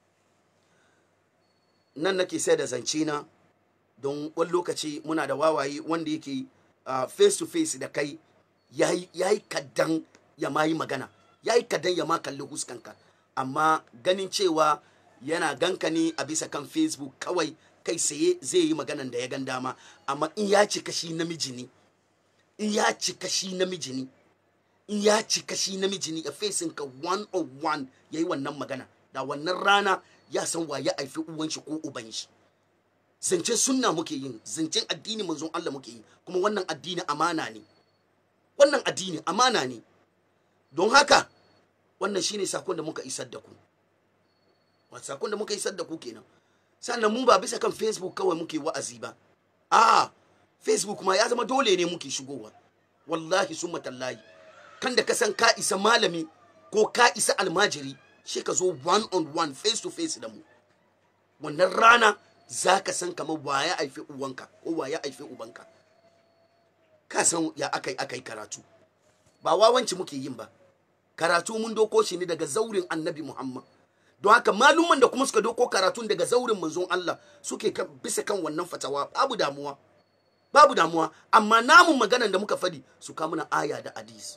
nan nake sai da zance na don wani lokaci muna da wawaye wanda yake uh, face to face da kai ya yi kaddan ya ma yi magana ya yi kaddan ya ma kalli huskanka amma ganin cewa yana ganka ne a bisa kan facebook kawai kai saye zai yi maganan da ya gan dama amma in ya cika shi namiji ne in ya cika shi namiji ne in ya cika shi namiji ne a fesin ka one on one ya yi wannan magana da wannan rana ya san wa ya haifi uwan shi ko uban shi zancen sunna muke yin zancen addini manzon Allah muke yi kuma wannan addini amana ne wannan addini amana ne don haka wannan shine sakon da muka isar da ku wata sakon da muka isar da ku kenan sannan mu ba bisa kan facebook kawai muke wa'azi ba a facebook ma ya zama dole ne muke shigowa wallahi summa tallahi kan da ka san ka isa malami ko ka isa almajiri shi ka zo one on one face to face da mu wannan rana za ka san kamar wa ya haifi uwanka ko wa ya haifi ubanka ka san ya akai akai karatu ba wawanci muke yin ba karatu mun doko shi ne daga zaurin annabi muhammad don haka malumman da kuma suka doko karatun daga zaurin manzon Allah suke bisa kan wannan fatawa babu damuwa babu damuwa amma namun maganan da muka fadi su kamuna aya da hadisi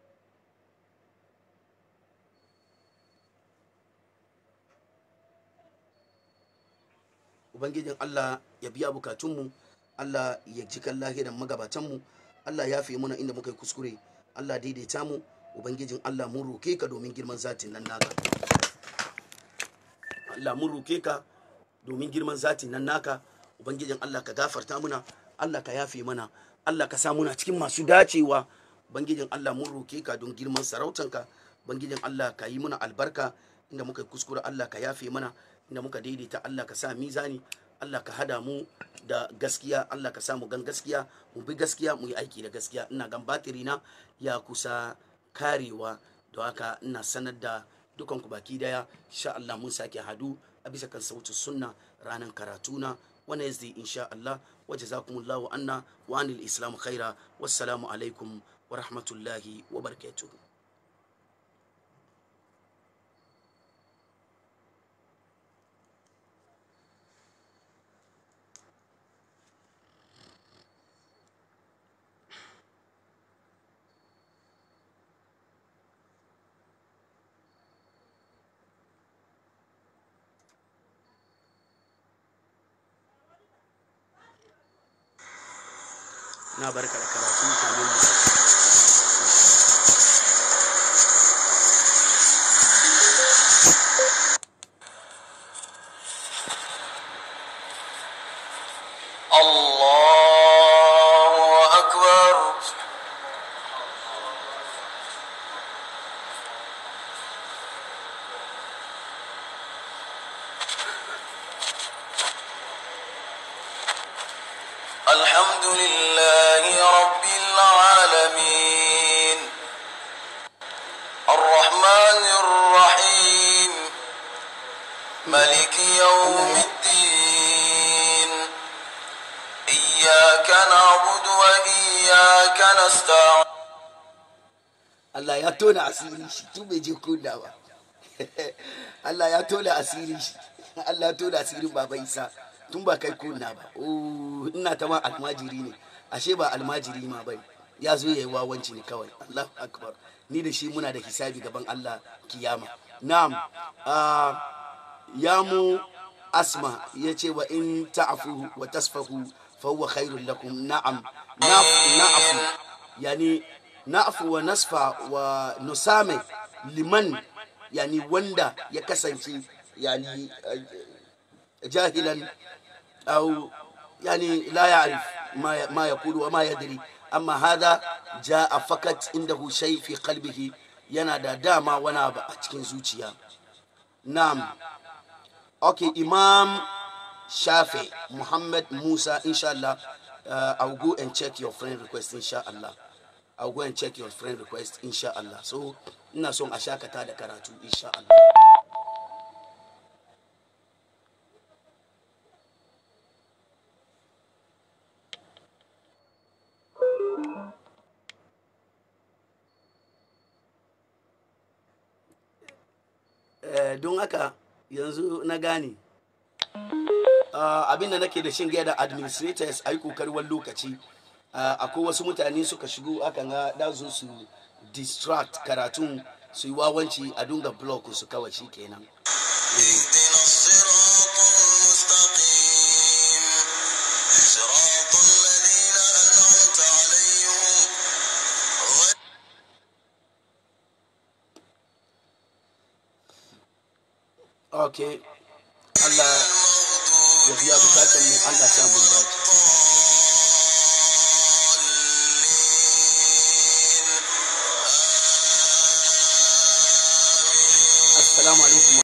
ubangijin Allah ya biya bukatunmu Allah ya ji kan lahiran magabatanmu Allah ya fi muna inda muka yi kuskure Allah daidaita mu ubangijin Allah mun roke ka domin girman zatin nan naka Allah mun roke ka domin girman zatin nan naka ubangijin Allah ka gafarta muna Allah ka yafe mana Allah ka sa muna cikin masu dacewa ubangijin Allah mun roke ka don girman sarautanka ubangijin Allah ka yi muna albarka inda muka yi kuskure Allah ka yafe mana inda muka daidaita Allah ka sa mizani Allah ka hada mu da gaskiya Allah ka sa mu gan gaskiya mu bi gaskiya mu yi aiki da gaskiya ina gan batiri na ya kusa karewa da haka ina sanar da dukan ku baki daya insha Allah mun sake hadu a bisa kan sautin sunna ranar karatuna wannan yazdi insha Allah wa jazakumullahu anna wa anil islam khaira wassalamu alaikum wa rahmatullahi wa barakatuh na barka da karatu kamin mu الله أكبر الحمد لله رب العالمين الرحمن الرحيم ملك يوم الدين إياك نعبد وإياك نستعين Allah ya tona asirin shi tun bai je kunna ba Allah ya tona asirin shi Allah ya tona asirin baba Isa tun ba kai kunna ba oh ina ta ma almajiri ne ashe ba almajiri ma bai ya zo yayi wawanci ne kawai Allahu akbar ni da shi muna da hisabi gaban Allah kiyama na'am ah ya mu asma ya ce wa in ta'afu wa tasfahu fa huwa khairul lakum na'am na'afu yani na'afu wa nasfa wa nusame liman yani wanda ya kasance yani eh, jahilan أو يعني لا يعرف ما ما يقول وما يدري أما هذا جاء فقط عنده شيء في قلبه ينادى داما ونابا أتكين زوجيا نعم أوكي إمام شافعي محمد موسى إن شاء الله uh, I'll go and check your friend request inshallah I'll go and check your friend request inshallah so ina son a shakata da karatu inshallah Eh, don haka yanzu na gane uh, abin da nake da shin gaya da administrators a yi kokari wani lokaci uh, akwai wasu mutane suka shigo aka ga da zo su distract karatun su yi wawanci a dunga block su kawai shi kenan اهدنا الصراط المستقيم صراط الذين أنعمت عليهم غير okay Allah ya biya bukatan mu Allah sa mun dace assalamu alaikum